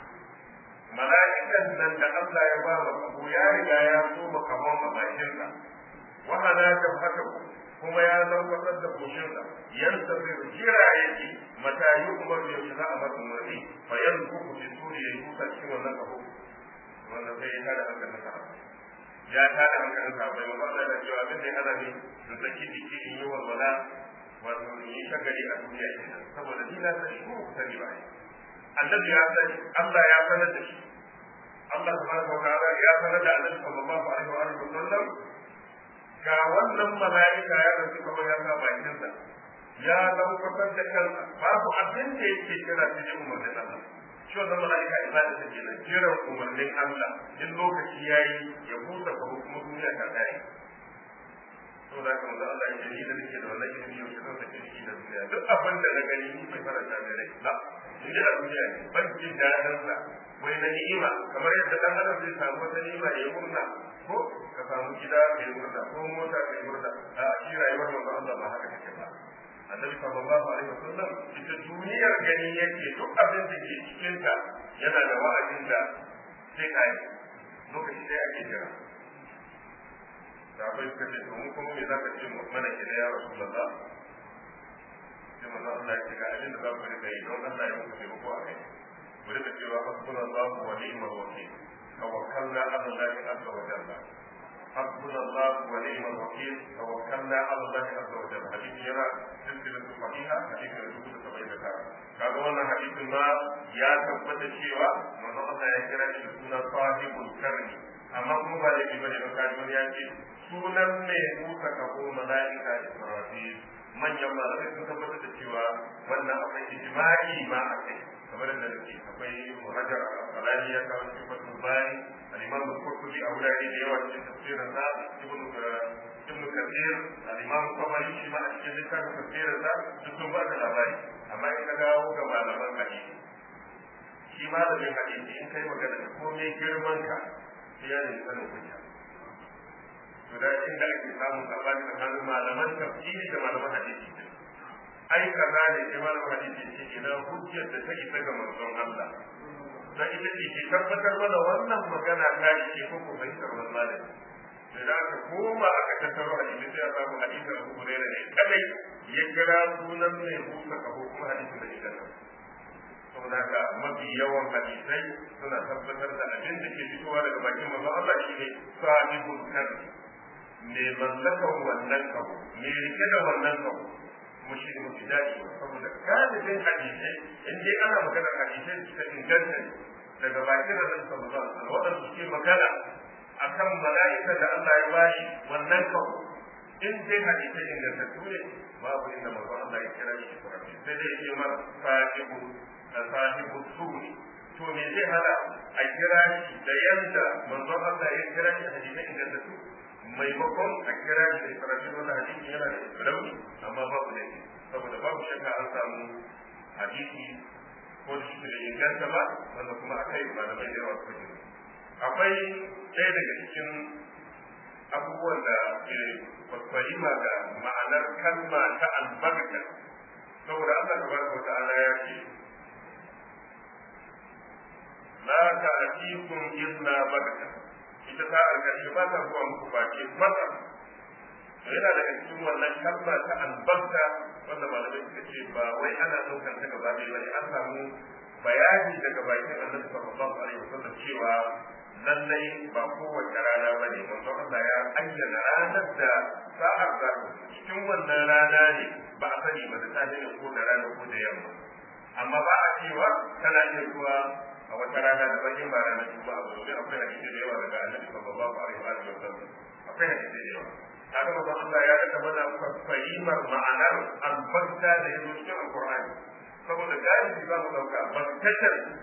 mala'ikan nan da Allah ya ba wa kabo ya riga ya so ba kabon a bakinsa wa hana ta haka kuma ya lambatar da koshinsa yansa zai jira yake mata yi umar ya shiga a bar umarni fa yan kuku fi turi ya yi kusa cikin wannan kabo wannan sai ya tada hankalin sa ya tada hankalin sa bai wanda Allah ya cewa abin da ya hana ni da saki jiki in yi walwala wato in yi shagali a duniya kenan saboda ni na sani ko ku sani ba annabi ya sani Allah ya sanar da shi Allah subhanahu wa ta'ala ya sanar da annabi sallallahu alaihi wa alihi wa sallam ga wannan mala'ika ya dauki kamar ya sa bakin sa ya lankwatar da kansa babu abin da yake kira cikin umarnin Allah shi wannan mala'ika ibada ta kenan jiran umarnin Allah in lokaci yayi ya busa ka kuma duniya ta kare to da kuma Allah ya yi da nake da wannan ilimi yau zan sake shi da duniya duk abin da na gani ni bai faranta da rai ba in ji a duniya ne ban jin dadin sa wai na ni'ima kamar yadda dan adam zai samu wata ni'ima ya murna ko ka samu gida ka yi murna ko mota ka yi murna a shi rayuwar manzo Allah ba haka take ba annabi sallallahu alaihi wasallam ita duniyar gani yake duk abin da ke cikin ta yana da wa'adin da sai kai lokaci sai ake jira sahabai suka ce domin kuma me zaka ce mana ke ya rasulullah sai manzo Allah ya ce ga abin da za ku rika yi don Allah ya muku taimako a kai ku rika cewa hasbunallahu wa ni'mal wakil tawakkalna ala Allah azza wa jalla hasbunallahu wa ni'mal wakil tawakkalna ala Allah azza wa jalla hadisi yana silsilatu sahiha hadisi da dubu da saba'in da tara kaga wannan hadisin ma ya tabbata cewa manzo Allah ya kira shi suna sahibul karni amma kuma ba laifi bane don kaji wani ya ce sunan mai kusa kafo mala'ika Israfil manyan malamai sun tabbatar da cewa wannan akwai ijma'i ma a kai kamar da nake akwai muhajar al-qalani ya kawo cikin fatul bani al-imam al-qurtubi a wurare da yawa cikin tafsirin sa ibn ibn kathir al-imam tabari shi ma a cikin littafin tafsirin sa duk sun ba da labari amma in ka dawo ga malaman hadisi shi malamin hadisi in kai magana da komai girman ka sai ya nemi sanin hujja to da inda ake samun sabani tsakanin malaman tafsiri da malaman hadisi ai kaza ne sai malaman hadisi ce ina hujjar da ta isa ga manzon Allah da ita ce ke tabbatar mana wannan magana ta ce ko ko fahimtar wannan malami da za ka koma aka tattaro hadisi sai a samu hadisin Abu Hurairah ne kadai ya kira sunan mai busa kafo kuma hadisin da ita saboda haka mafi yawan hadisai suna tabbatar da abin da ke fitowa daga bakin manzon Allah shine sahibul karni me mallakan wannan kawo me rike da wannan kawo kuma shi ne mafi daɗi saboda galibin hadisai in dai ana maganar hadisai da suka inganta daga bakin Annabi sallallahu alaihi wasallam waɗanda suke magana akan mala'ika da Allah ya bashi wannan kawo in dai hadisai ingantattu ne babu inda manzon Allah ya kira shi Israfil sai dai ya ce mar sahibu sahibu suri to me zai hada a kira shi da yanda manzon Allah ya kira shi hadisai ingantattu maimakon a kira shi da Israfil wannan hadisi yana da rauni amma babu ne saboda babu shakka an samu hadisi ko da shi da inganta ba wanda kuma akai malamai da yawa suka ji akwai ɗaya daga cikin abubuwan da ke fahima ga ma'anar kalma ta albarka saboda Allah tabaraka wa ta'ala ya ce la ta'tikum illa barka ita ta alƙashi ba ta zuwa muku face mata to yana daga cikin wannan kalma ta albarka wanda malamai suka ce ba wai ana ɗaukar ta gaba ɗaya ba ne an samu bayani daga bakin annabi sallallahu alaihi wasallam cewa lallai ba kowace rana ba ne manzo Allah ya ayyana ranar da sa'ar za cikin wannan rana ne ba a sani ba da safe ne ko da rana ko da yamma amma ba a cewa tana iya zuwa a wata rana da bakin ba ranar juma'a ba domin akwai hadisi da yawa daga annabi sallallahu alaihi wa sallam akwai hadisi da yawa kaga manzo Allah ya daga mana fahimar ma'anar albarka da yazo cikin alqur'ani saboda galibi za mu dauka barkatar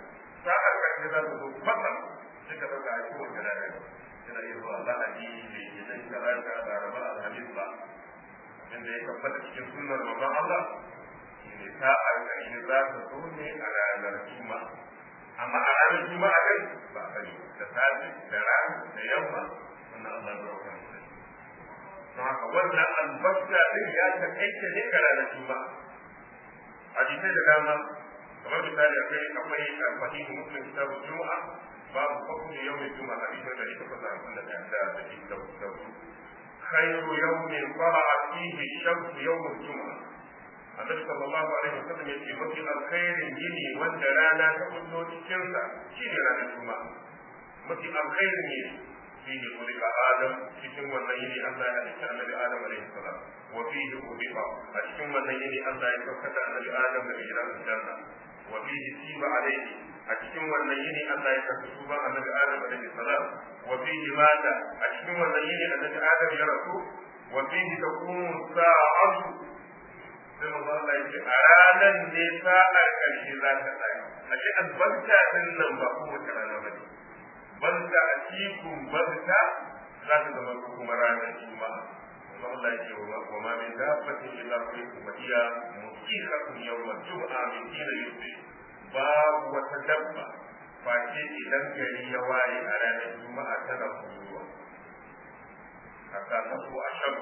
sa'ar ƙarshe za ta zo fasa sai ka ɗauka a kowace rana yana iya zuwa lahadi mai gidan talata laraba alhamis ba inda ya tabbata cikin sunnar manzon Allah shine sa'ar ƙarshe za ta zo ne a ranar juma'a amma a ranar juma'a dai ba a sani da safe da rana da yamma wannan Allah ya rauka mu sani don haka wannan albarka din ya taƙaita ne ga ranar juma'a hadisai da dama kamar misali akwai akwai fahimu muslim kitabu juma'a babu hukumu yawmin juma'a hadisai da ita fasa da da da da da khairu yawmin qara'a fihi shamsu yawmul juma'a annabi sallallahu alaihi wasallam yace mafi alkhairin yini wanda rana ta kullo cikin sa shine ranar juma'a mafi alkhairin yini fihi kulika adam cikin wannan yini Allah ya halicci annabi adam alaihi salam wa fihi ubiqa a cikin wannan yini Allah ya saukata annabi adam daga gidan aljanna wa fihi tiba alaihi a cikin wannan yini Allah ya karɓi tuban annabi adam alaihi salam wa fihi mata a cikin wannan yini annabi adam ya rasu wa fihi taqumu sa'atu sai manzo Allah yake a ranar ne sa'ar karshe za ta tsaya a ce albarka din nan ba kowace rana ba ne banta a cikin banta za ta zama kuma ranar juma'a manzo Allah yake wa ma min dabbatin illa fi ummiya musiqatun yawm al-jum'a min hina yusbi babu wata dabba face idan gari ya waye a ranar juma'a tana kuruwa hatta ta ko a shan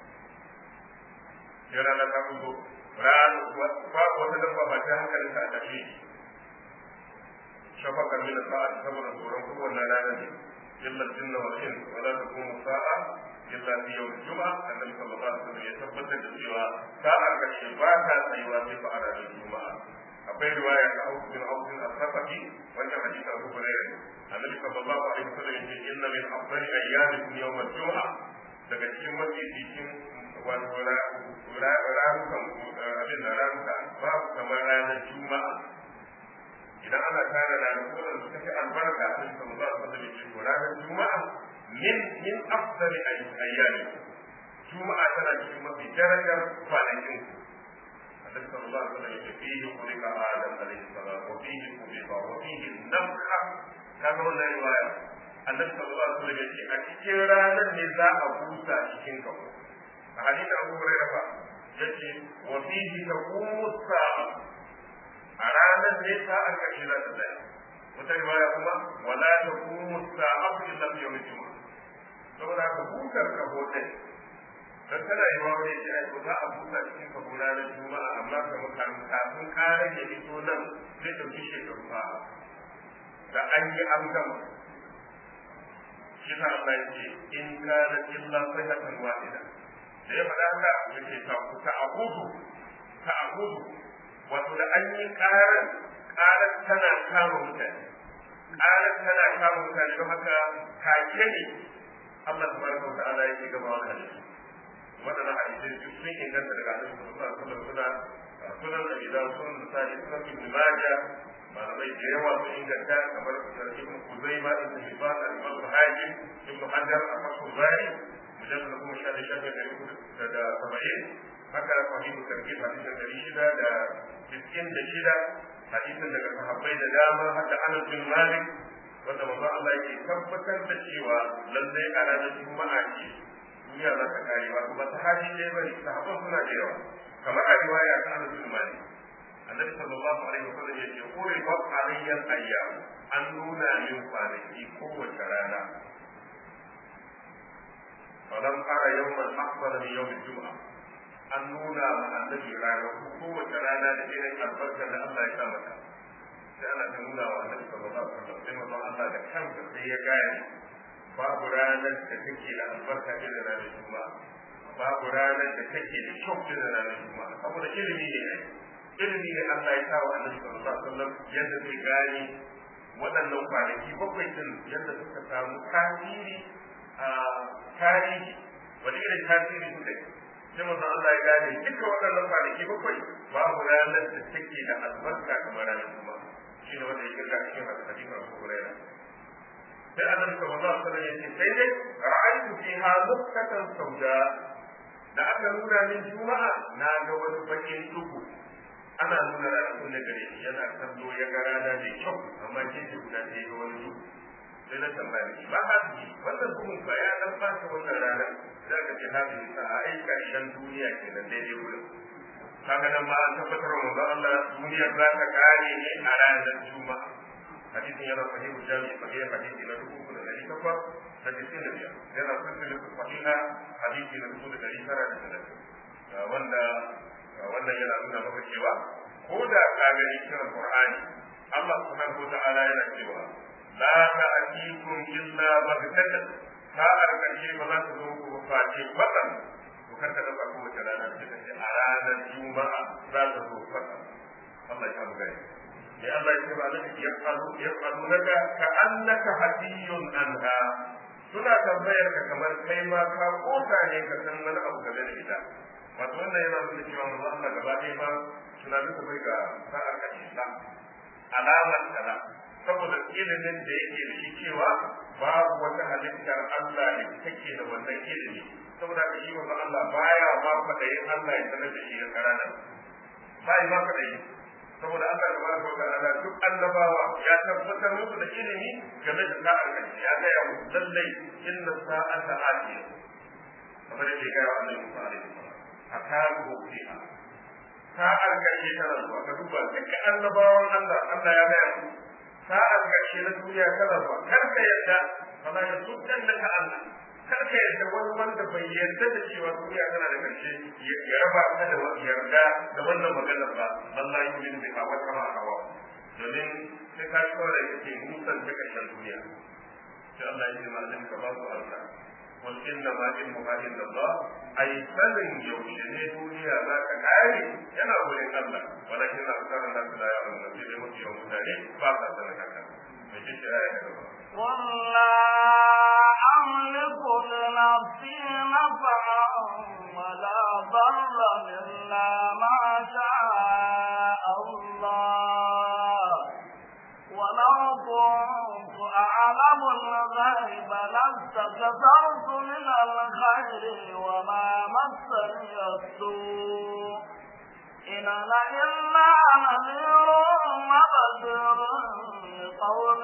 sai rana ta fito babu wata dabba ba ta hankalin ta a tafi shafakar mina sa'a saboda tsoron kowanne rana ne illa jinna wal in wala takumu sa'a illa fi yawm juma'a annabi sallallahu alaihi wasallam ya tabbatar da cewa sa'a karshe ba ta tsayuwa sai fa a ranar juma'a akwai riwaya ta Abu bin Abu bin Al-Safaki wannan hadisi Abu Hurairah annabi sallallahu alaihi wasallam yace inna min afdali ayyamikum yawm al-jum'a daga cikin mafi cikin wato ranukan abin da ranuka babu kamar ranar juma'a idan ana tara ranaku da suka fi albarka a cikin sallallahu alaihi wasallam yace to ranar juma'a min min afdali ayyamikum juma'a tana cikin mafi darajar kwanakin النبي صلى الله عليه وسلم فيه خلق آدم عليه السلام وفيه خلق وفيه النفخة كما قلنا رواية النبي صلى الله عليه وسلم يقول أتكين رانا نزاع بوسى أتكين كفو حديث أبو هريرة يقول وفيه تقوم الساعة أرانا نساء كشرة الله wata riwaya kuma wala taqumu as-sa'atu illa fi yawm al-jum'ah saboda haka butar kaho din dan tana yi wani ya ce ai ko za a busa cikin ka gona na juma'a amma kamar kafin karan ya fito nan zai ɗauki shekaru fa da an yi an gama shi sa Allah ya ce in kana illa sayhatan wahida da ya faɗa haka ya ce ta ta abudu ta abudu wato da an yi karan karan tana kama mutane karan tana kama mutane don haka take ne Allah tabaraka wa ta'ala yake gaba wa hadisi waɗannan hadisai duk sun inganta daga annabi sallallahu alaihi wasallam suna sunan da idan sun misali sunan ibn majah malamai da yawa sun inganta kamar ibn kuzaima ibn hibban al-imam hakim ibn hajar al-fathul bari mujallad na kuma shafi shafi da da da saba'in haka sahihu tarkib hadisin dari shida da sittin da shida hadisin daga sahabbai da dama haka anas bin malik wanda manzo Allah yake tabbatar da cewa lallai a ranar juma'a ce duniya za ta kare ba kuma ta hali ɗaya bane sahabban suna da yawa kamar a riwaya ta Anas bin Malik annabi sallallahu alaihi wasallam ya ce quri wa alayyan ayyam an nuna min kwanaki kowace rana falam ara yawman akbar min yawm al-jum'a an nuna ma annabi rana kowace rana da irin albarkar da Allah ya sa mata sai ana ta nuna wa annabi sallallahu alaihi wasallam sai manzon Allah da kansa sai ya gane babu ranar da take da albarka irin ranar juma'a babu ranar da take da kyau irin ranar juma'a saboda ilimi ne ai ilimi ne Allah ya sa wa annabi sallallahu alaihi wasallam yadda zai gane waɗannan kwanaki bakwai din yadda suka samu tasiri a tarihi wani irin tasiri suka yi sai manzon Allah ya gane duka waɗannan kwanaki bakwai babu ranar da take da albarka kamar ranar juma'a shi ne wanda ya kirga cikin hadisin Abu Hurairah sai annabi sallallahu alaihi wasallam yace sai dai ra'aytu fiha nuqtatan sauda da aka nuna min juma'a na ga wani bakin duhu ana nuna ranakun da gare shi yana kallo ya ga rana mai kyau amma gefe guda sai ga wani duhu sai na tambaya shi ba ha su wannan duhun ba ya dan fata wannan ranar za ka ce hafi sa a ai karshen duniya kenan daidai wurin kaga nan ma an tabbatar wa manzon Allah duniyar za ta kare ne a ranar juma'a hadisin yana sahihu jami'i sahih hadisi na dubu uku da dari takwas da tisin da biyar yana sassan sahiha hadisi na dubu da dari tara da talatin wanda wannan yana nuna maka cewa ko da ka gani cikin Qur'ani Allah subhanahu wa ta'ala yana cewa la ta'tikum illa baghtatan sa'ar karshe ba za ta zo ku face bakan to kar ka dauka ko wace rana da take a ranar juma'a za ta zo bakan Allah ya buga ya Allah ya ce ba zai ya faru ya faru daga ka annaka hadiyun anha suna tambayar ka kamar kai ma ka koka ne ka san wani abu game da ita wato wannan yana nuna cewa manzo Allah gaba ɗaya ba tunanin ka bai ga sa'ar kashi ba alamar kaza saboda ilimin da yake da shi cewa babu wata halittar Allah da take da wannan ilimi saboda ka shi manzo Allah baya ma fadayin Allah ya sanar da shi ga karanan bai ma fadayin saboda Allah tabaraka wa ta'ala duk annabawa ya tabbatar musu da ilimi game da sa'ar kashi ya ga ya musu lallai inna sa'ata atiya kamar yadda ya ga Annabi Musa alaihi salam akaru fiha sa'ar karshe tana zuwa ka duba dukkan annabawan Allah Allah ya gaya mu sa'ar karshe na duniya tana zuwa kar ka yarda fala ya tuddan laka Allah kar ka yarda wani wanda bai yarda da cewa duniya tana da karshe ya raba ka da yarda da wannan maganar ba Allah ya yi da hawa kama hawa domin sai ka shi kawai kake musan ta karshen duniya sai Allah ya yi ma'azin ka ba su Allah قل انما علمها عند الله اي سنن يوشني دنيا ذاك كاري ينا ولين الله ولكن اكثر الناس لا يعلمون في الموت يوم ثاني فاقا سنكاكا مجيش آية قل لا أملك لنفسي نفعا ولا ضرا إلا ما شاء الله ولو كنت أعلم الغيب لاستكثرت من الخير وما مسني السوء إن أنا إلا نذير وبشير لقوم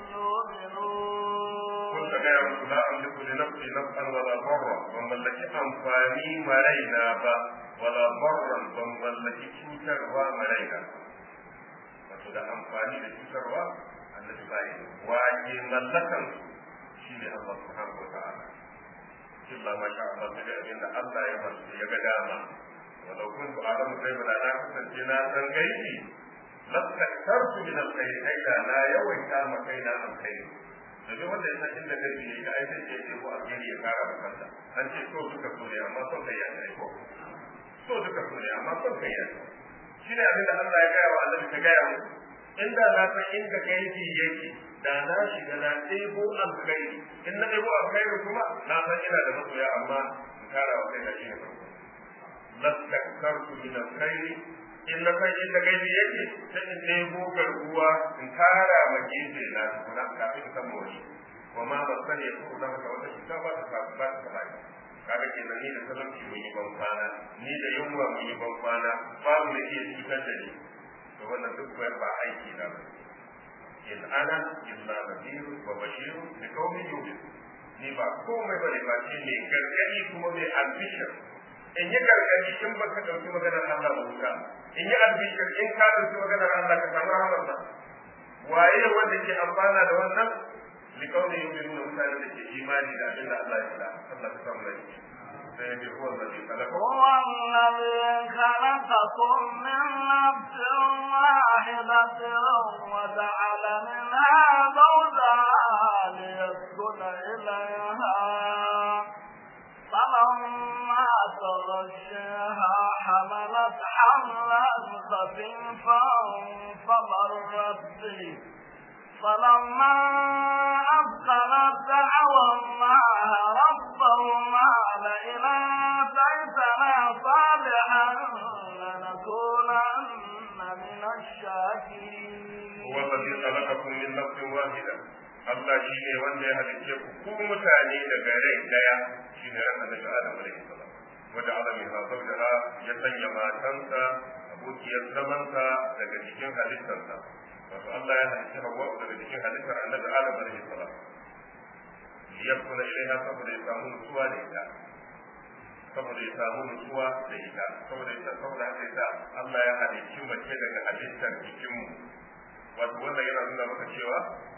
يؤمنون قلت يا رسول لا أملك لنفسي نفعا ولا ضرا ومن لك أنفاني مرينا با ولا ضرا ومن لك شوكر ومرينا wato da amfani da cutarwa annabi bai waje mallakan shi ne Allah subhanahu wa ta'ala illa ma sha Allah sai abin da Allah ya masu ya ga dama walau kuntu a'lamu ghaiba la kasance na san gaibi lastaktartu min alkhair ai da na yawaita ma kaina alkhair domin wanda ya san inda gaibi ne ga aikin da yake ko alheri ya kara da kansa an ce so duka so ne amma son kai ya ne ko so duka so ne amma son kai ya shi ne abin da Allah ya gaya wa Allah ta gaya mu inda na san inda gaibi yake da na shiga na ɗebo alkhairi in na ɗebo alkhairi kuma na san ina da masoya amma in kara wa kai da shi ne farko lastakkartu min alkhairi in na san inda gaibi yake sai in ɗebo garkuwa in kara ma gefe na tukuna kafin san mawani wa ma ba sani ya kuma zama wata cuta ba ta ba ta ba kaga kenan ni da talauci mun yi ban kwana ni da yunwa mun yi ban kwana babu da iya cutar da ni to wannan duk ba aiki na ba in ana illa nadir wa bashir li qaumin yu'min ni ba komai bane ba ce ne gargadi kuma mai albishir in yi gargadi in baka dauki maganar Allah ba wuta in yi albishir in ka dauki maganar Allah ka samu rahmarsa waye wanda ke amfana da wannan li qaumin yu'minuna mutanen da ke imani da abin da Allah ya faɗa Allah ka samu rai هو الذي خلقكم هو الذي خلقكم من نفس واحدة وجعل منها زوجها ليسكن إليها فلما تغشيها حملت حملا خفيفا فمرت به فلما أثقلت دعوى الله ربهما لئن آتيتنا صالحا لنكونن من الشاكرين هو الذي خلقكم من نفس واحدة Allah shi ne wanda ya halicce ku ku mutane daga rai daya shi ne ran annabi Adam alaihi salam wanda Allah mai hasar da ya sanya matansa abokiyar zamansa daga cikin halittarsa wato Allah ya halitta Hawwa daga cikin halittar Annabi Adam alaihi salam liyakuna ilaiha saboda ya samu nutsuwa da ita saboda ya samu nutsuwa da ita saboda ita saboda haka ita Allah ya halicci mace daga halittar jikinmu wato wannan yana nuna maka cewa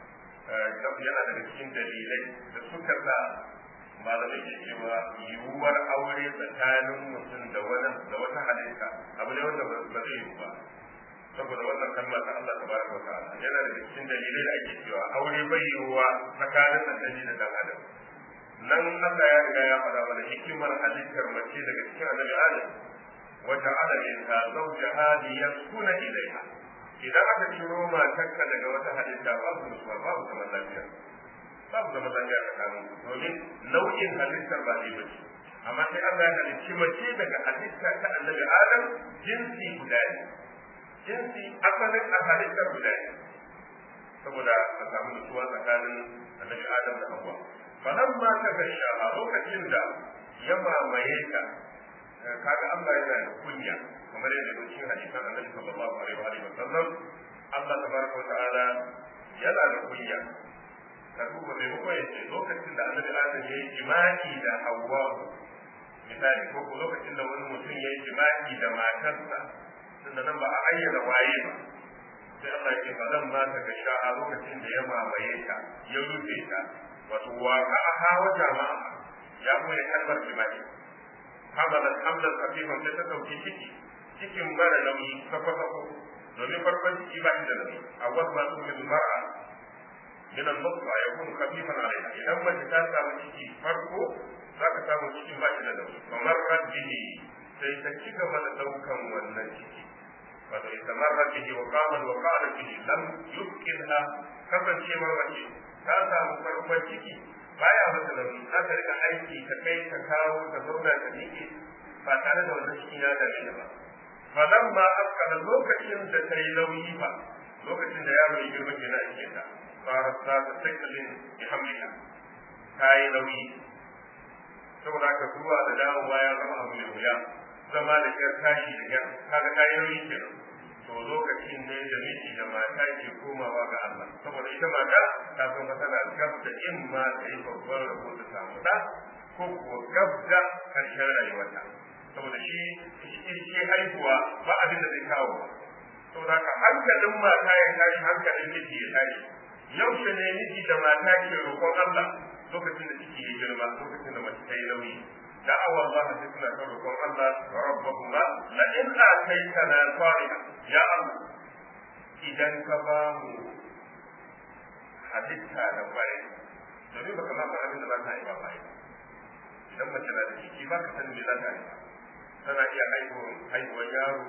yana daga cikin dalilai da suka sa malamai ke cewa yiwuwar aure tsakanin mutum da wani da wata halitta abu ne wanda ba zai yiwu ba saboda wannan kalma ta Allah tabaraka wa ta'ala yana daga cikin dalilai da ake cewa aure bai yiwuwa tsakanin annabi da dan adam nan Allah ya riga ya faɗa mana hikimar halittar mace daga cikin annabi Adam wa ja'ala minha zawjaha liyaskuna ilayha idan aka ciro matarka daga wata halitta babu nutsuwa babu zaman lafiya babu zaman lafiya tsakanin domin nau'in halittar ba ne bace amma sai Allah ya halicci mace daga halitta ta annabi Adam jinsi guda ne jinsi asalin a halittar guda ne saboda a samu nutsuwa tsakanin annabi Adam da Hawwa falamma ta gasha a lokacin da ya mamaye ka kaga Allah yana da kunya kamar yadda mun cikin hadisan Annabi sallallahu alaihi wa alihi wasallam Allah tabaraka wa ta'ala yana da kunya ka duba mai mako yace lokacin da Annabi Adam ya yi jima'i da Hawwa misali ko ko lokacin da wani mutum ya yi jima'i da matarsa tunda nan ba a ayyana waye ba sai Allah ya ce falamma ta gasha a lokacin da ya mamaye ta ya rufe ta wato waka a hawa jama'a ya kuma kalmar jima'i hamalat hamlan khafifan sai ta dauki ciki cikin mara nauyi sako sako domin farkon ciki ba shi da nauyi a wasu masu min mar'a min al-nutfa yakun khafifan alayha idan mace ta samu ciki farko za ka samu cikin ba shi da nauyi kamar rabbihi sai ta ci gaba da daukan wannan ciki wato istamarra bihi wa qama wa qala bihi lam yumkinha kasancewar mace ta samu farkon ciki baya mata nauyi za ta rika aiki ta kai ta kawo ta zauna ta miƙe ba tare da wannan cikin ya dame ta ba falan ma afkala lokacin da ta yi nauyi ba lokacin da yaro ya girma kenan a cikin ta fara sa ta sakalin bi hamlika ta yi nauyi saboda haka zuwa da dawowa ya zama abu mai wuya zama da kyar tashi da kyar kaga ta yi nauyi kenan to lokacin ne da miji da mata ke komawa ga Allah saboda ita mata ta san fa tana gab da in ma ta yi babban rabo ta samu da ko kuwa gab da karshen rayuwarta saboda shi shi haihuwa ba abin da zai kawo saboda haka hankalin mata ya tashi hankalin miji ya tashi yaushe ne miji da mata ke roƙon Allah lokacin da ciki ya girma lokacin da mace ta yi nauyi دعوا الله سيدنا كركم الله ربهما لئن آتيتنا صالحا يا الله إذا كبامو halitta da kwarai domin baka ma san abin da za ta yi ba bai idan mace na da ciki ba ka san me za ta yi tana iya haihuwar yaro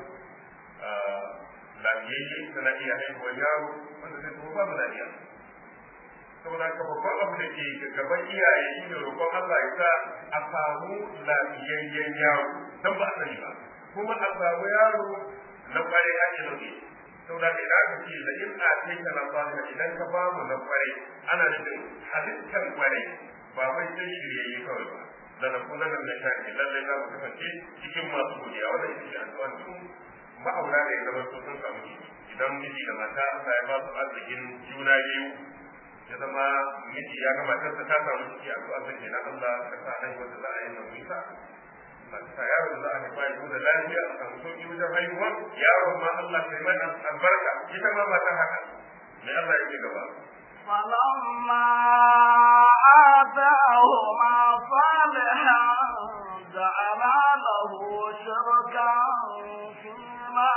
lafiyayye tana iya haihuwar yaro wanda zai kuma babu lafiya saboda ka babban abu da ke gaban iyaye shi ne roƙon Allah ya sa a samu lafiyayyen yaro don ba a sani ba kuma a samu yaro na kware ake nufi saboda ka idan aka ce la in a kai ka na fata idan ka ba mu na kware ana nufin halittar kware ba wai sai shiryayye kawai ba da na kuma nan na shafi lallai za mu kasance cikin masu godiya wannan ita ce addu'a tun ma'aura da ya zama sun samu idan miji da mata Allah ya ba su arzikin juna biyu ya zama miji ya gama ta ta samu ciki a zuwa sai na Allah ka sa haihuwar da za a yi mai nisa ba ta yaro da za a haifa ya da lafiya a samu sauki wajen haihuwa yaro ma Allah kai mai albarka ita ma ba ta haka me Allah yake gaba فلما آتاهما صالحا جعلا له شركا فيما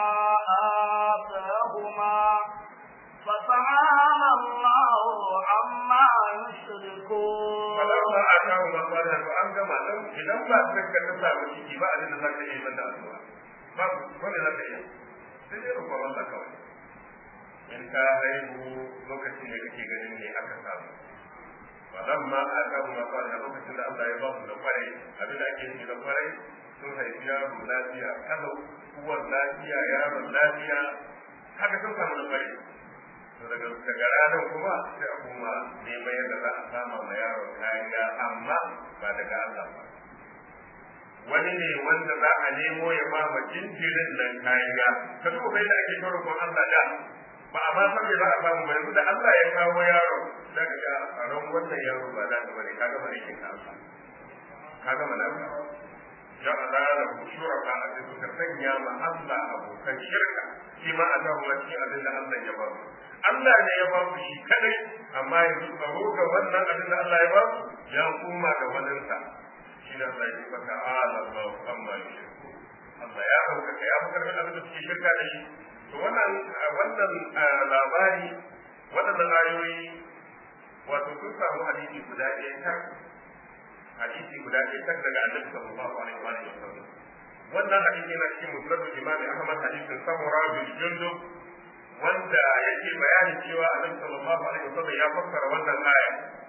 آتاهما فتعالى الله عما يشركون فلما آتاهما صالحا فأن كما لم إذا ما تذكر تسامى ciki ba abin da za ka yi ban da addu'a ba wanda za ka yi sai dai roƙon Allah kawai in ka haihu lokacin da kake ganin ne aka samu wannan ma a samu na fara lokacin da Allah ya ba mu da kwarai abin da ake nufi da kwarai sun haifi yaro lafiya kalau uwar lafiya yaron lafiya haka sun samu da kwarai to daga daga ranar kuma sai a kuma neman yadda za a sama ma yaron kariya amma ba daga Allah ba wani ne wanda za a nemo ya ba ma jinjirin nan kariya ka duba bai da ake taurin kon Allah da ba a ma san me za a samu ba yanzu da Allah ya kawo yaro da ka ga a ran wannan yaro ba za ka bane kaga bane kin ka kaga mana ya Allah da shuraka a cikin ka sanya ma Allah abokan shirka shi ma a zahu wa cikin abin da Allah ya ba Allah ne ya ba ku shi kadai amma yanzu tsaro ga wannan abin da Allah ya ba ku ya kuma ga waninsa shi ne Allah ya fata ala Allah amma yushriku Allah ya ɗaukaka ya fi karfin abin da suke shirka da shi to wannan wannan labari waɗannan ayoyi wato sun samu hadisi guda ɗaya tak hadisi guda ɗaya tak daga annabi sallallahu alaihi wa sallam wannan hadisi yana cikin musnadul imam ahmad hadisin samura bin jundub wanda yake bayanin cewa annabi sallallahu alaihi wa sallam ya fassara wannan aya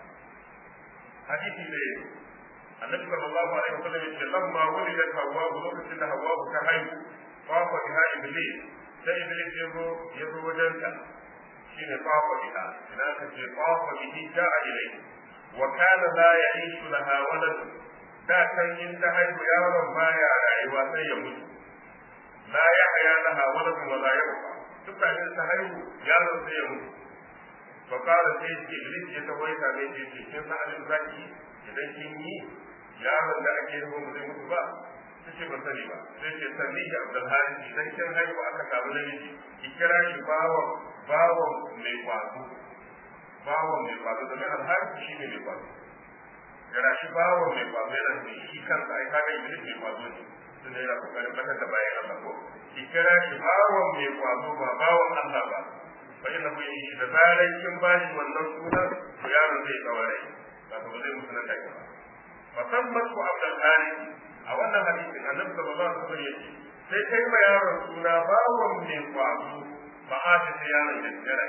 hadisi ne annabi sallallahu alaihi wa sallam yace lamma wulidat hawwa lokacin da hawwa ta haihu fafa biha iblis sai iblis ya zo ya zo wajenta shine fafa biha idan aka ce fafa bihi ja'a ilayhi wa kana la ya'ishu laha walad da kan in ta haihu yaron baya rayuwa sai ya mutu la yahya laha walad wa la yabqa duk da ta haihu yaron sai ya mutu fa qala sai ce iblis ya tawaye ta ne ce kin san abin zaki idan kin yi yaron da ake yi mu zai mutu ba ta ce ba sani ba sai ce sanni ki abdul haris idan kin haihu aka samu namiji ki kira shi bawon bawon mai kwazo bawon mai kwazo domin alharis shi ne mai kwazo kira shi bawon mai kwazo yana da shi kansa ai kaga iblis mai kwazo ne tunda yana kokarin batar da bayan Allah ko ki kira shi bawon mai kwazo ba bawon Allah ba fa inna hu yi da zaran kin bashi wannan sunan to yaron zai tsaware wato ba zai mutu nan take ba musamman ku abdul haris a wannan hadisin annabi sallallahu alaihi wasallam yace sai kai ma yaron suna bawon mai kwazo ba a ta sai yaron ya gara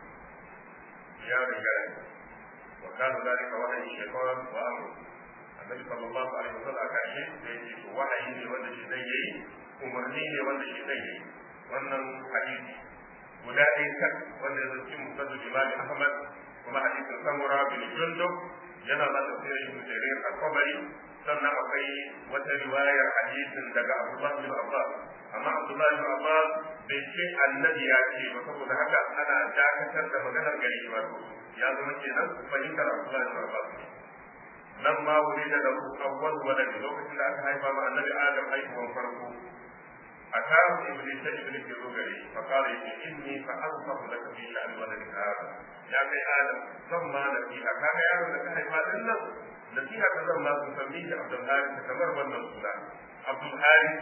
yaron gara wa kana zalika wahayi shaytan wa amru annabi sallallahu alaihi wasallam aka ce da yake to wahayi ne wanda shi zai yi umarni ne wanda shi zai yi wannan hadisi guda ɗaya tak wanda ya zance musadu imam ahmad kuma hadisin samura bin jundub yana ba tafsirin ibn jarir al-qabari sannan akwai wata riwayar hadisin daga abdullah bin abbas amma abdullah bin abbas bai ce annabi ya ce ba saboda haka ana dakatar da maganar gari ba ya zama kenan fahimtar abdullah bin abbas nan ma wuri da da awwal walad lokacin da aka haifa ma annabi adam haihuwan farko أتاه إبليس إبليس يروغري فقال إني فأنصح لك في شأن ولدك هذا يا أخي آدم ثم نسيها كان يا آدم لك هيفا إلا نسيها كذا ما تسميه عبد الحارث كمر والنصولا عبد الحارث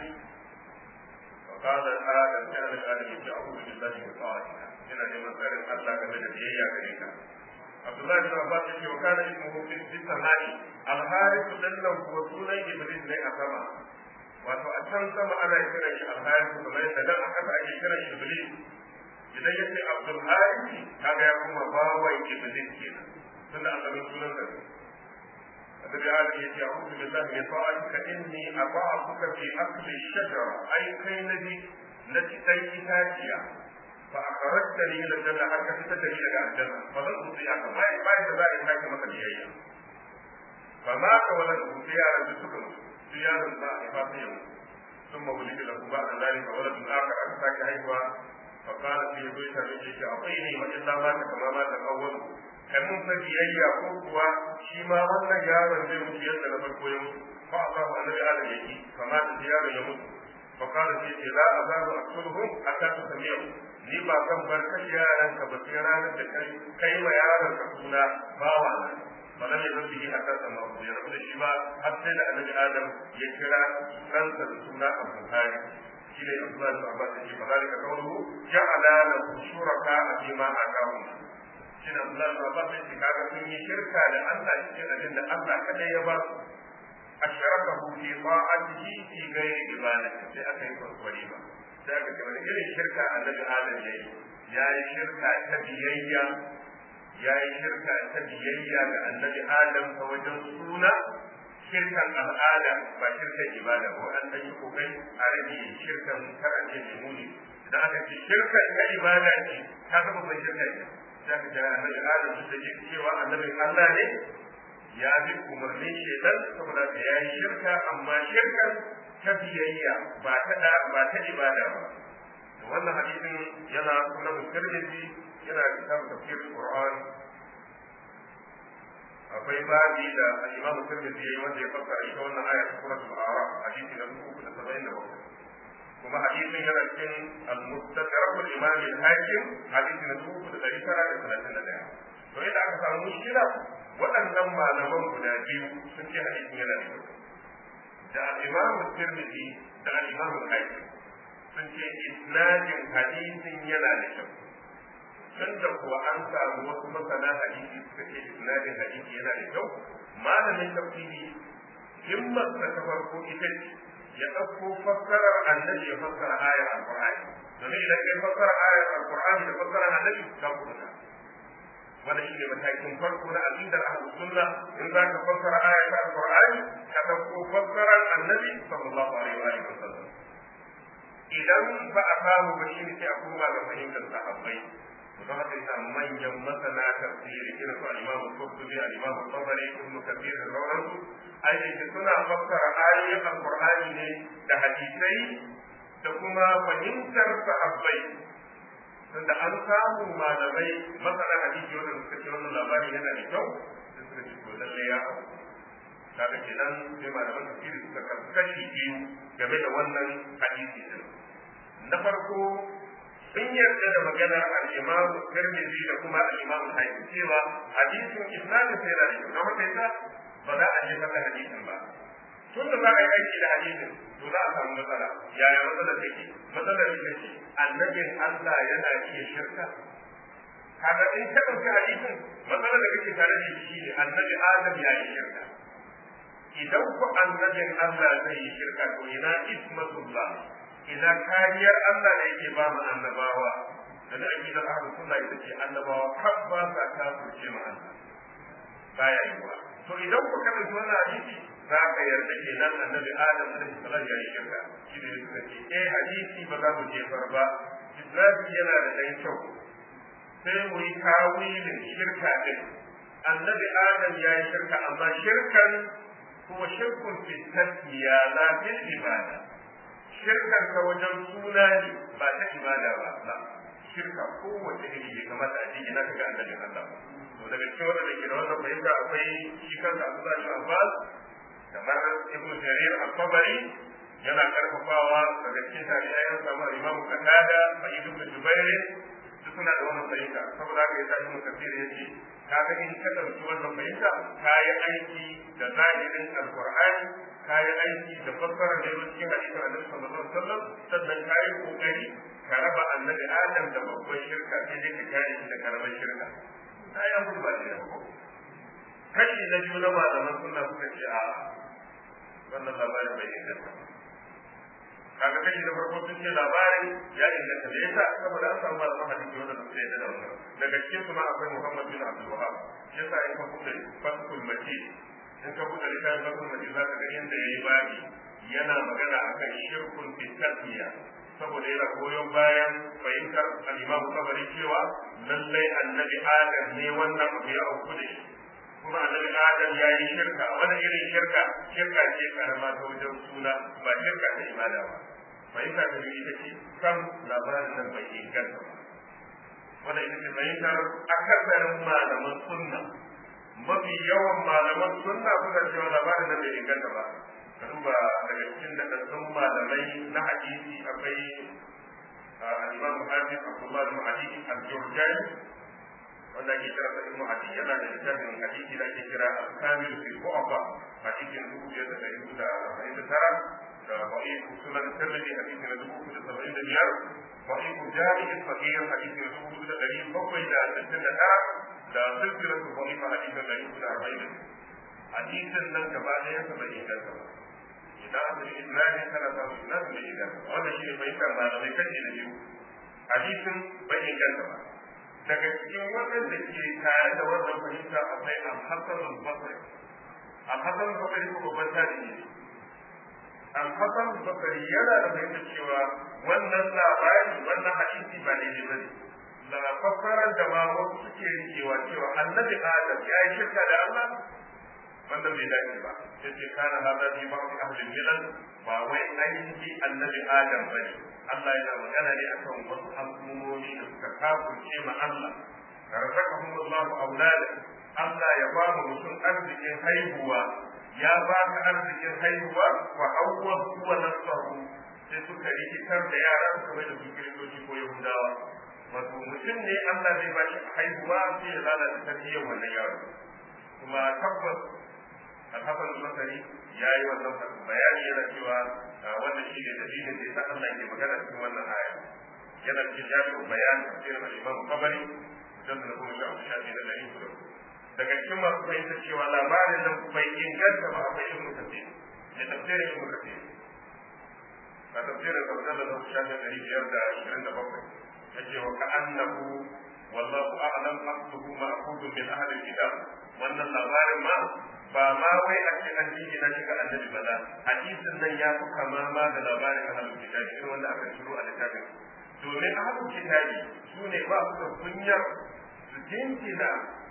فقال آدم كان آدم يجعله بالله بطاعتها إن لمن سأل الله كمن بيئة غريكا عبد الله بن عباس يقول وكان اسمه في السماء الحارث لنه وسولا إبليس لي أسمى wato a can sama ana kiran shi alharis kamar yadda nan a kasa ake kiran shi iblis idan ya ce abdul haris kaga ya kuma bawan iblis kenan tunda an zama sunan sa annabi ali ya ce a'udhu billahi min ta'atika inni ata'tuka fi akli shajara ai kai nabi na cikin itaciya fa akhrajtani ila janna har ka fita da ni daga aljanna fa zan tuti aka bai bai da za a sake maka biyayya fa ma ka wala tuti yaran da suka mutu su yaron za a haifa sai yau sun mawuli da ku ba da zari ka wala tun aka aka sake haihuwa fa kana sai ya zo ya same shi akwai ne wa illa ma ta kama ma ta kawwal kai mun fa biyayya ko kuwa shi ma wannan yaron zai mutu yadda na farko ya mutu fa a samu annabi adam yake fa ma ta yaron ya mutu fa kana sai ce la azabu asulhum hatta tusmi'u ni ba zan bar kashe yaran ka ba sai ranar da kai kai ma yaron ka suna bawa na فلم يزل به حتى سماه يرفض الشباب حتى لأن آدم يكرا خلق السنة البخاري شيء عبد الله بن عباس يجي فذلك قوله جعل له شركاء فيما آتاهم شيء عبد الله بن عباس يجي كذا سن شركة لأن شيء أجل الله كذا يبار أشركه في طاعته في غير عبادته في أكل وليمة sai aka ce wani irin shirka annabi Adam ya yi ya yi shirka ta biyayya ya yi shirka ta biyayya ga annabi adam ta wajen suna shirkan al'ada ba shirkan ibada ba an ɗan yi kokari a rage shirkan karance mai muni idan aka ce shirkan ta ibada ce ta zama ban shirka ne za ka ga annabi adam su da cewa annabin allah ne ya bi umarnin shaitan saboda ka ya yi shirka amma shirkan ta biyayya ba ta da ba ta ibada ba wannan hadisin yana sunan tirmidhi yana kitab tafsir qur'an akwai babi da al-imam tirmidhi yayi wanda ya fassara ita wannan aya ta suratul a'raf hadisi na 377 kuma hadisin yana cikin al-mustadrak al-imam al-hakim hadisi na 3931 to idan aka samu mushkila waɗannan malaman guda biyu sun ce hadisin yana da kyau da al-imam tirmidhi da al-imam al-hakim sun ce isnadin hadisin yana da kyau tun da kuwa an samu wasu masana hadisi suka ce isnadin hadisi yana da kyau malamin tafsiri himmar ta farko ita ce ya ɗauko fassarar annabi ya fassara ayar alqur'ani domin idan kai fassara ayar alqur'ani da fassarar annabi ka kuɗa wannan shine matakin farko na aqidar ahlus sunna in za ka fassara ayar alqur'ani ka ɗauko fassarar annabi sallallahu alaihi wa sallam idan ba a samu ba shine sai a koma ga fahimtar sahabbai don haka yasa manyan masana tafsiri irin su al-Imam Qurtubi al-Imam Tabari Ibn Kathir da sauransu ainihi suna fassara ayoyin Al-Qur'ani ne da hadisai da kuma fahimtar sahabbai tunda an samu malamai masana hadisi wanda suka ce wannan labari yana da kyau da suka ce to lalle ya hau kaga kenan sai malaman tafsiri suka kashi biyu game da wannan hadisi din na farko sun yarda da maganar al-Imam Tirmidhi da kuma al-Imam Hakim cewa hadisin isnadin sai da shi don haka yasa ba za a jefa da hadisin ba tun da za a yi aiki da hadisin to za a samu matsala yaya matsala take matsalar ita ce annabin Allah yana iya shirka kaga in ka ɗauki hadisin matsalar da kake tare da shi ne annabi Adam ya yi shirka idan ku annabin Allah zai yi shirka to ina ismatullah ina kariyar Allah da yake ba mu annabawa da da aqidar ahlus sunna ita ce annabawa kan ba sa kafirce mu Allah baya yiwa to idan ku kada wannan hadisi za ka yarda ke nan annabi Adam alaihi salam ya yi shirka shi da suka ce eh hadisi ba za mu jefar ba Ibrahim yana da ɗan kyau sai mu yi tawilin shirka din annabi Adam ya yi shirka amma shirkan kuma shirkun fi tasmiya la fil ibada shirkar ka wajen suna ne ba ta ibada ba ba shirka kowace iri bai kamata a ce ina ka ga annabi Allah to daga cikin wanda ke da wannan fahimta akwai shi kansa Abdullah bin Abbas kamar Ibn Jarir al-Tabari yana karfafawa daga cikin tabi'ai an samu Imam Qatada da Ibn Jubair duk suna da wannan fahimta saboda haka yasa Ibn Kathir yace ka ga in ka dauki wannan fahimta ka yi aiki da zahirin Al-Qur'ani ka yi aiki da fassarar da yake cikin hadisin Annabi sallallahu alaihi wasallam sannan ka yi kokari ka raba Annabi Adam da babban shirka sai dai ka kare shi da karamar shirka ta yi abu ba da kashi na biyu na malaman sunna suka ce a wannan labarin bai inganta kaga kashi na farko sun ce labarin ya inganta da yasa saboda an samu malaman hadisi wanda suka yi da wannan daga cikin su ma akwai Muhammad bin Abdul Wahhab yasa in ka buɗe fasul majid in ka buɗe littafin fasul majid zaka ga inda yayi babi yana magana akan shirkun fi tasmiya saboda yana goyon bayan fahimtar al-Imam Tabari cewa lallai annabi Adam ne wannan abu ya auku da shi kuma annabi Adam ya yi shirka wani irin shirka shirka ce karama ta wajen suna ba shirka ta ibada ba fahimta ta biyu ita ce kan labarin nan bai inganta ba wanda ita ce fahimtar akasarin malaman sunna mafi yawan malaman sunna suka cewa labarin nan bai inganta ba ka duba daga cikin daɗaɗɗun malamai na hadisi akwai al-imam hafiz abdullah bin ali al-jurjani wanda ake kira sa ibnu adi yana da littafin hadisi da ake kira al-kamil fi bu'afa hadisin dubu biyar da ɗari da arba'in da tara da ba'if sunan tirmidhi hadisi na dubu da saba'in da biyar ba'if jami'i fakir hadisi na dubu da ɗari bakwai da sittin da tara da silsilatu ba'ifa hadisi na ɗari da arba'in da hadisin nan gaba ɗayan sa bai inganta ba idan aka yi ibrahim kana samu ibrahim bai inganta ba wannan shi ne fahimtar malamai kashi da biyu hadisin bai inganta ba daga cikin waɗanda ke tare da wannan fahimta akwai al-hasan al-basri al-hasan al-basri ko babban tarihi ne al-hasan al-basri yana da fahimta cewa wannan labari wannan hadisi ba daidai ba ne da fassarar da ma wasu suke rikewa cewa annabi adam ya yi shirka da Allah wanda bai dace ba sai ce kana hada fi ba'd ahli milal ba wai ainihi annabi adam bane Allah yana magana ne akan wasu al'ummomi da suka kafurce ma Allah razaqahum Allahu awlada Allah ya ba mu mutum arzikin haihuwa ya ba ka arzikin haihuwa wa awwa huwa nasahu sai suka rikitar da yara suka mai da su kiristoci ko yahudawa wato mutum ne Allah zai ba shi haihuwa sai ya lalata tarbiyyar wannan yaro kuma tabbas alhassan al-basri ya yi wannan bayani yana cewa wannan shi ne dalilin da yasa Allah ke magana cikin wannan aya yana cikin jami'in bayani tafsirin al-imam qabari dan da kuma shafi shafi da dari da daga cikin masu fahimta cewa labarin nan bai inganta ba akwai ibnu kathir ne tafsirin ibnu kathir a tafsirin sabdalla da shafi dari biyar da ashirin da bakwai yace wa ka'annahu wallahu a'lam asluhu ma'khudun min ahli al-kitab wannan labarin ma ba ma wai a ce an jingina shi ga annabi ba hadisin nan ya fi kama ma da labarin ahlul kitabi irin wanda aka shiro a littafin domin ahlul kitabi su ne ba su da kunyar su jingina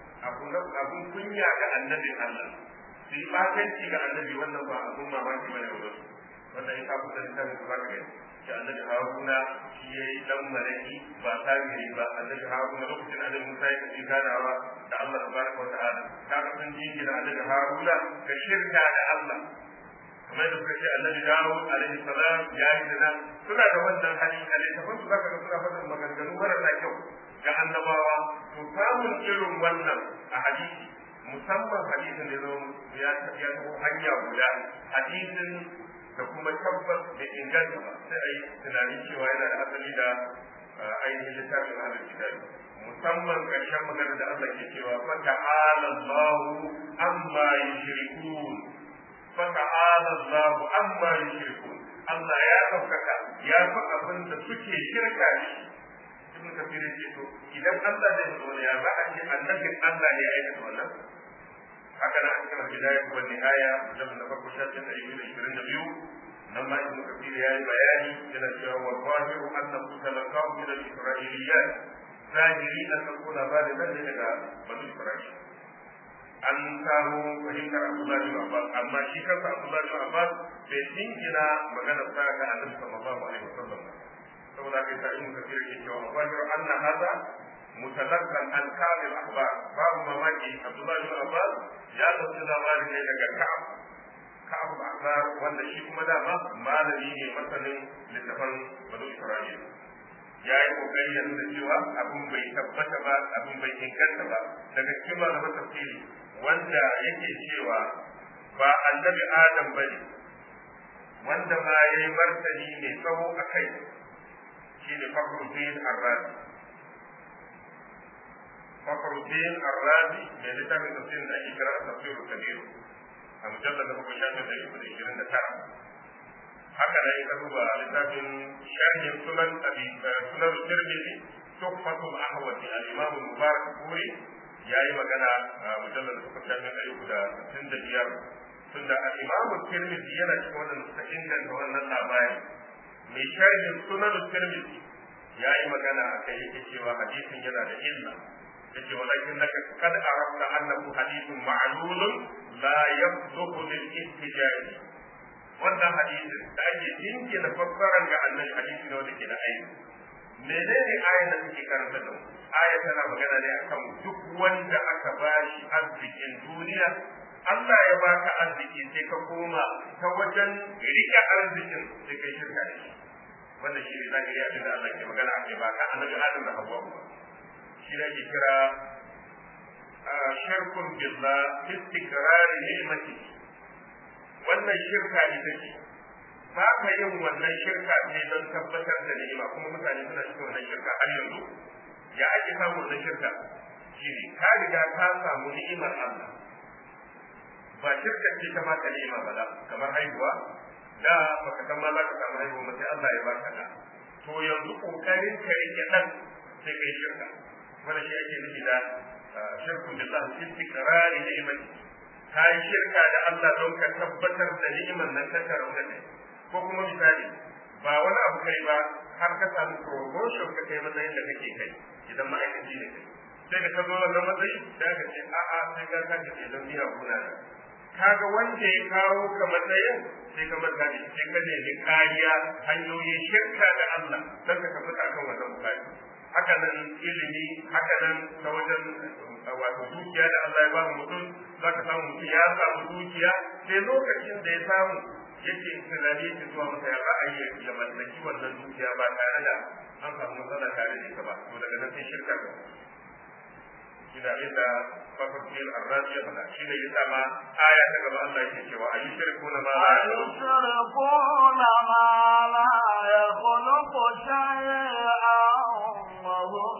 abun kunya ga annabin Allah su yi batanci ga annabi wannan ba abun mamaki bane ba su wannan ya kafu da littafin su ba ka gani shi annabi haruna shi ya yi dan malaki ba sabiri ba annabi haruna lokacin annabi musa ya kaci ganawa da allah tabaraka wa ta'ala kaga sun jingina annabi haruna ga shirka da allah kamar da suka ce annabi dawud alaihi salam ya yi zina suna da wannan hali a littafin su zaka ga suna faɗin maganganu marasa kyau ga annabawa to samun irin wannan a hadisi musamman hadisin da ya ya hanya guda hadisin da kuma tabbas da inganta ba sai a yi tunanin cewa yana da asali da ainihin littafin ahlul kitabi musamman ƙarshen magana da Allah ke cewa fa ta'ala Allahu amma yushrikun fa ta'ala Allahu amma yushrikun Allah ya ɗaukaka ya fi abin da suke shirka ne ibn kafir ya ce to idan Allah zai zo ya za a ce annabin Allah ne ya aikata wannan haka nan cikin bidaya wa nihaya da na farko shafin da yake ishirin da biyu nan ma ibnu kafir ya yi bayani yana cewa wa zahiru annahu talaqahu min al-isra'iliyat zahiri an ko labarin nan ne daga banu isra'il an samu fahimtar Abdullah bin Abbas amma shi kansa Abdullah bin Abbas bai dingina magana sa ga Annabi sallallahu alaihi wasallam saboda kai sa ibnu kafir ke cewa zahiru anna hadha متلقا عن كعب الاخبار باب mamaki Abdullahi bin Abbas ya dauki labarin ne daga Ka'ab Ka'ab al-Akhbar wanda shi kuma dama malami ne masanin littafan Banu Isra'il ya yi kokari ya nuna cewa abin bai tabbata ba abin bai inganta ba daga cikin malaman tafsiri wanda yake cewa ba annabi Adam bane wanda ma yayi martani mai tsawo akai shine Fakhruddin Ar-Razi فخر الدين الرازي من لتاب تفسير الأي قراءة تفسير كبير المجلد أبو شاشة تجيب العشرين تسعة هكذا يكتب لتاب شرح سنن أبي سنن الترمذي تحفة الأحوة الإمام المبارك الكوري يا أيها مجانا مجلد أبو شاشة تجيب العشرين تسعة tunda al-Imam Tirmidhi yana cikin wannan suka inganta wannan labari mai sharhin sunan Tirmidhi ya yi magana a kai yake cewa hadisin yana da illa yace walakin laka kad arafta annahu hadithun ma'lulun la yabdhu lil ihtijaj wannan hadisin da ake jinkina fassaran ga annabi hadisi ne wanda ke da aiki menene ayan da take karanta da aya tana magana ne akan duk wanda aka bashi arzikin duniya Allah ya baka arziki sai ka koma ta wajen rike arzikin sai kai shirka da shi wannan shi ne zahiri abin da Allah ke magana a kai ba ka annabi Adam da Hawwa ba shi ne ake kira shirkun billah istikrari ni'mati wannan shirka ita ce ba ka yin wannan shirka ne don tabbatar da ni'ima kuma mutane suna cikin wannan shirka har yanzu ya ake samun wannan shirka shi ne ka riga ka samu ni'imar Allah ba shirka ce ta maka ni'ima ba kamar haihuwa da baka san ma za ka samu haihuwa ba sai Allah ya baka da to yanzu kokarin ka rike dan sai kai shirka wannan shi ake nufi da shirku billah istiqrari ni'mati ka yi shirka da Allah don ka tabbatar da ni'imar nan ta karau da kai ko kuma misali ba wani abu kai ba har ka samu promotion ka kai matsayin da kake kai idan ma'aikaci ne kai sai ka zo wannan matsayi da ka ce a'a sai ka ka ce don biya kuna da kaga wanda ya kawo ka matsayin sai ka manta da shi sai ka nemi kariya hanyoyin shirka da Allah don ka tabbata akan wannan bukari haka nan ilimi haka nan ta wajen wato dukiya da Allah ya ba mutum za ka samu mutum ya samu dukiya sai lokacin da ya samu yake tunani yake zuwa masa ya ra'ayi ya mallaki wannan dukiya ba tare da an samu matsala tare da ita ba to daga nan sai shirka ga shi da inda fafarkil arrazi ya faɗa shi ne ya sama aya ta gaba Allah yake cewa ayi shirku na ma la أيشركون ما لا يخلق شيئا وهم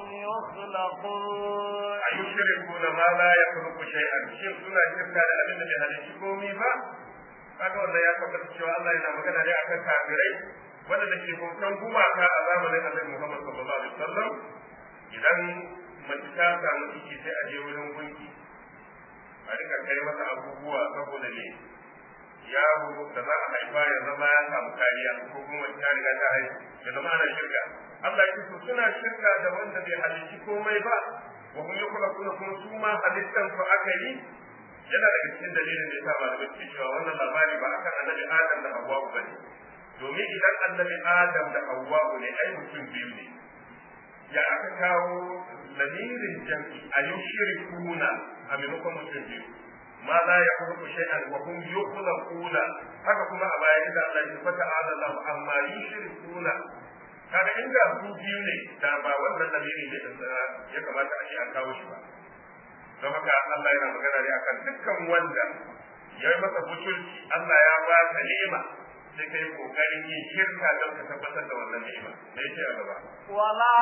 يخلقون ayi shirku na ma la yakhluqu shay'an shin suna shirka da abin da bai halicci komai ba kaga wannan ya tabbata cewa Allah yana magana ne akan kafirai wanda ke bautan gumaka a zamanin Annabi Muhammad sallallahu alaihi wasallam idan mace ta samu ciki sai a je wurin gunki a rika kai masa abubuwa saboda ne yaro da za a haifa ya zama ya samu kariya ko kuma ta riga ta haihu ya zama ana shirka Allah ya ce suna shirka da wanda bai halicci komai ba wa hum yukhlaquna kuma su ma halittan su aka yi yana daga cikin dalilin da ya sa malamai ke cewa wannan labari ba akan annabi Adam da Hawwa ba ne domin idan annabi Adam da Hawwa ne ai mutum biyu ne ya aka kawo lamirin jam'i a yushrikuna a maimakon mutum biyu ma la yakhluqu shay'an wa hum yukhlaquna haka kuma a baya idan Allah ya fata ala Allah amma yushrikuna kaga inda su biyu ne da ba wannan lamiri ne ya kamata a ce an kawo shi ba don haka Allah yana magana ne akan dukkan wanda ya yi masa butulci Allah ya ba ka ni'ima sai kai kokarin yin shirka don ka tabbatar da wannan ni'ima da yake a gaba ولا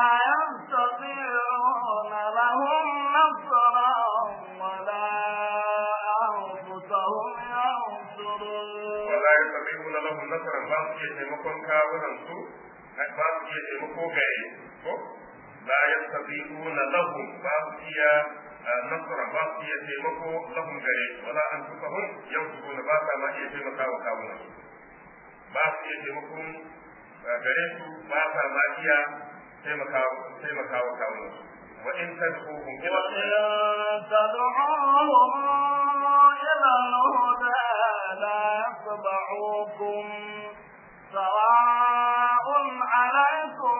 يستطيعون لهم نصرا ولا أنفسهم ينصرون wala yastati'una lahum nasran ba su iya taimakon kawunan su ba su iya taimako gare ko la yastati'una lahum ba su iya nasra ba su iya taimako lahum gare wala anfusahum yansuruna ba sa ma iya taimakawa kawunan su ba su iya taimakon gare su ba sa ma iya taimakawa kawunan su wa in tad'uhum ila وإن تدعوهم إلى الهدى لا يتبعوكم سواء عليكم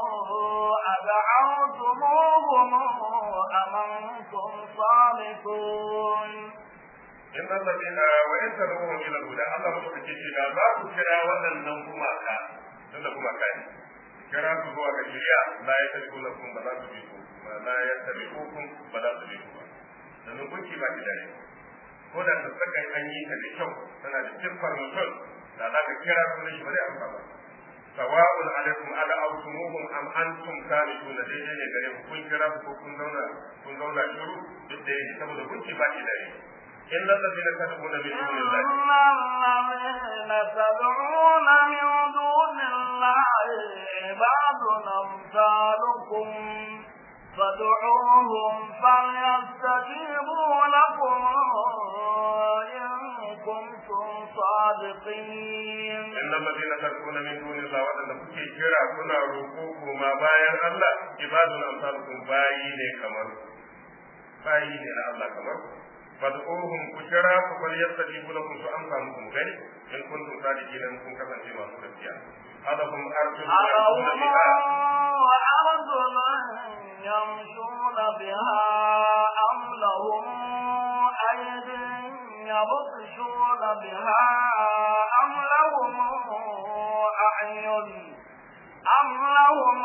أدعوتموهم أم أنتم صامتون in allazina wa in tad'uhum ila al-huda Allah mutum ke ce da za ku kira waɗannan gumaka tunda gumaka ne kira su zuwa ga shari'a la ya tabi lakum ba za su bi ku ba la ya tabi hukum ba za su bi ku ba domin gunki ba ki da ne ko da ta saka an yi ta da kyau tana da siffar mutum da za ka kira su shi ba zai amsa ba sawa'un alaikum ala awtumuhum am antum salihun daidai ne gare ku kun kira su ko kun zauna kun zauna shiru duk da yake saboda gunki ba ki da ne إن الذين تدعون من دون الله إن الذين تدعون من دون الله عباد أمثالكم فادعوهم فليستجيبوا لكم إن كنتم صادقين إن الذين تدعون من دون الله وأن kuke kira kuna roƙo koma bayan Allah ibadun amsalukum bayi ne kamar bayi ne na Allah kamar fad'uhum ku kira ku bal yastajibu lakum su amsa muku gani in kuntum sadiqina in kun kasance masu gaskiya hadahum arjun ألهم biha وأرجل يمشون بها أم لهم أيد يبطشون بها أم لهم أعين أم لهم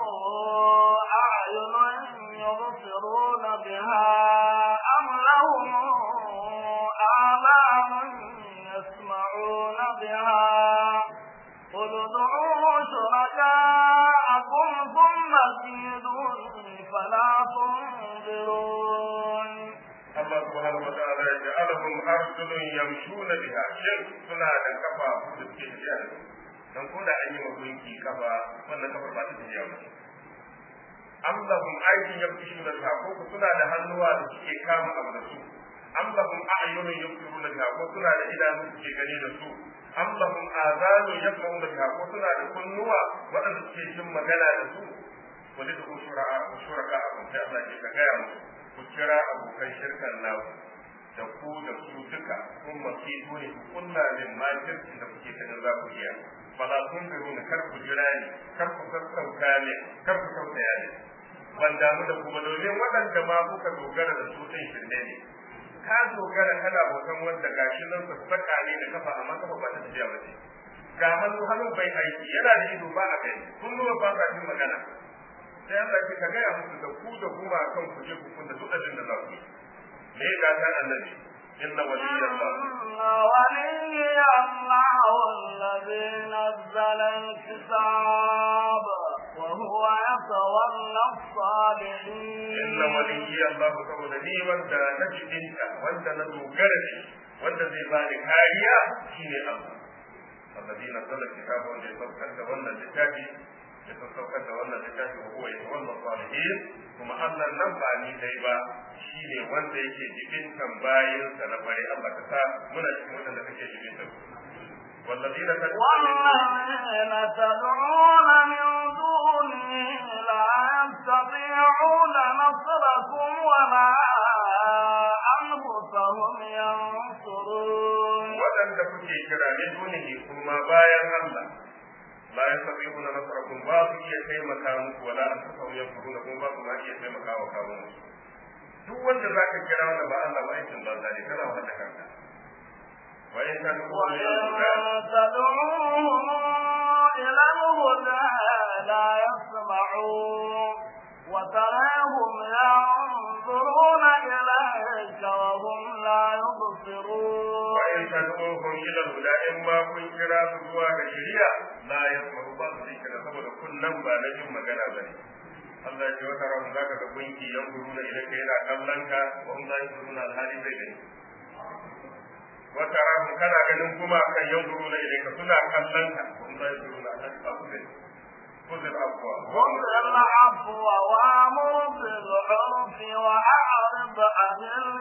أعين يبصرون بها أم لهم آذان يسمعون بها قل ادعوا شركاءكم ثم كيدون فلا تنظرون Allah subhanahu wa ta'ala ya ja'alahum arjulun yamshuna biha shin suna da kafa da suke tafiya da su dan ko da an yi wa gunki kafa wannan kafar ba ta tafiya ba am lahum aydin yamshuna biha ko ku suna da hannuwa da suke kama abu da su am lahum a'yunun yubsiruna biha ko suna da idanu suke gani da su am lahum azanun yasma'una biha ko suna da kunnuwa waɗanda suke jin magana da su wani da shura'a shuraka a kun sai Allah ke ka gaya musu ku kira abokan shirkan naku da ku da su duka duka kun mafi dole ku kulla min makircin da kuke ganin za ku iya fala kun biru ni kar ku jira ni kar ku sassauta ne kar ku sautaya ne ban damu da kuma domin waɗanda ma kuka dogara da su ɗin shirme ne ka dogara kana bautan wanda gashi nan sassaka ne da kafa amma kafa ba ta tafiya ba ce ga hannu hannun bai aiki yana da ido ba a kai kunnuwa ba sa jin magana sai Allah ce ka gaya musu da ku da kuma kan ku je ku kunna duk abin da za ku yi me ya gata annabi inna waliyallah ولي الله الذي نزل الكتاب وهو يتولى الصالحين inna waliyallah saboda ni wanda na jibinka wanda na dogara da shi wanda zai bani kariya shine Allah الذي نزل الكتاب وان يتوكل wannan littafi ya saukar da wannan littafi wa huwa yatawalla salihin kuma Allah nan ba ni dai ba shine wanda yake jibintan bayin sa na bare Allah ka sa muna cikin wanda kake jibintan والذين والذين تدعون من دونه لا يستطيعون نصركم ولا أنفسهم ينصرون waɗanda kuke kira min dunihi kuma bayan Allah la yastati'una nasrakum ba su iya taimaka muku wala anfusahum yanfuruna kuma ba su ma iya taimaka wa kawo musu duk wanda zaka kira wanda ba Allah ba aikin banza ne kana wata kanka wa in ka dubo ne وإن تدعوهم إلى الهدى لا يسمعون وتراهم ينظرون إليك وهم لا يبصرون wa in ka dubo ila huda in ma kun kira su zuwa ga shari'a la yasma'u ba su kira saboda kunnan ba na jin magana bane Allah ya ce wata ran zaka ga gunki yan guruna idan kai yana kallon ka wa hum la yanzuruna alhali bai gani wata ran kana ganin kuma kan yan guruna idan ka suna kallon ka wa hum la yanzuruna alhali ba su gani kuzil afwa خذ العفو وامر بالعرف واعرض عن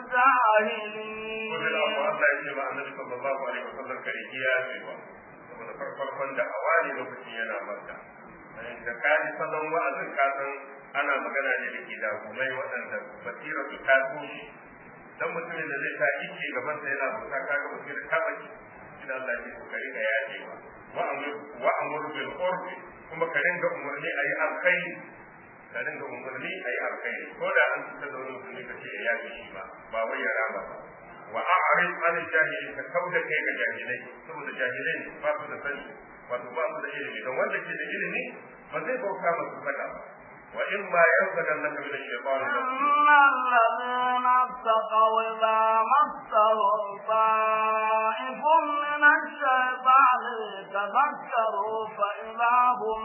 الجاهلين kuzil afwa Allah ya ce ma annabi sallallahu alaihi wasallam kare kiyaye wa saboda farfarkon da awali lokacin yana makka da ka ji salon wa'azin ka san ana magana ne da ke da gumai waɗanda basira su ta toshe dan mutumin da zai ta ike gaban sa yana bauta ka ga basira ta baki shi Allah ya ce ka riga yajewa wa amur wa amur bil urfi kuma ka ringa umarni ayi alkhairi ka ringa umarni ayi alkhairi ko da an fita da wani musulmi ka ce ya yaje shi ba ba wai ya rama ba wa a'rid an jahili ka kauda kai ga jahilai saboda jahilai ba su da sani wato ba su da ilimi don wanda ke da ilimi ba zai bauta masu saka ba wa in ma yanzaganaka min ash-shaytan إن الذين اتقوا إذا مسهم طائف من الشيطان تذكروا فإذا هم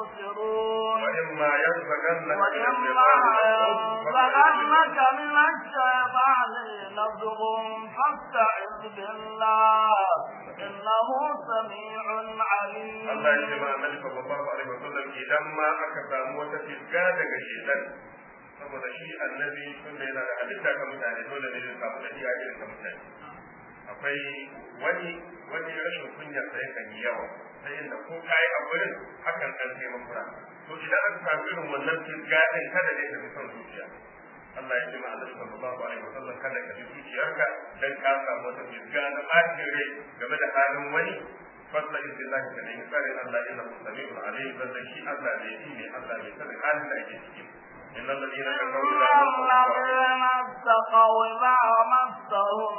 مبصرون wa in ma yanzaganaka min وإما ash-shaytan ينزغنك من الشيطان نزغ فاستعذ بالله إنه سميع عليم Allah ya ce ma annabi sallallahu alaihi wasallam idan ma aka samu wata fisga daga shedan saboda shi annabi tun da yana da halitta ka mutane dole ne zai samu dabi'a irin ta mutane akwai wani wani rashin kunya sai kan yi yawa sai inda ko kai a gurin hakan kan kai makura to idan aka samu irin wannan fisga din kada ne ka fi son zuciya Allah ya ce ma annabi sallallahu alaihi wasallam kada ka bi zuciyarka dan ka samu wata fisga na bacin rai game da halin wani fasa izin lahi ka nemi tsarin Allah inna mustami'un alayhi zallan shi Allah ne shi ne Allah ne sanin halin da ake ciki innal ladina kafaru la الذين اتقوا إذا مسهم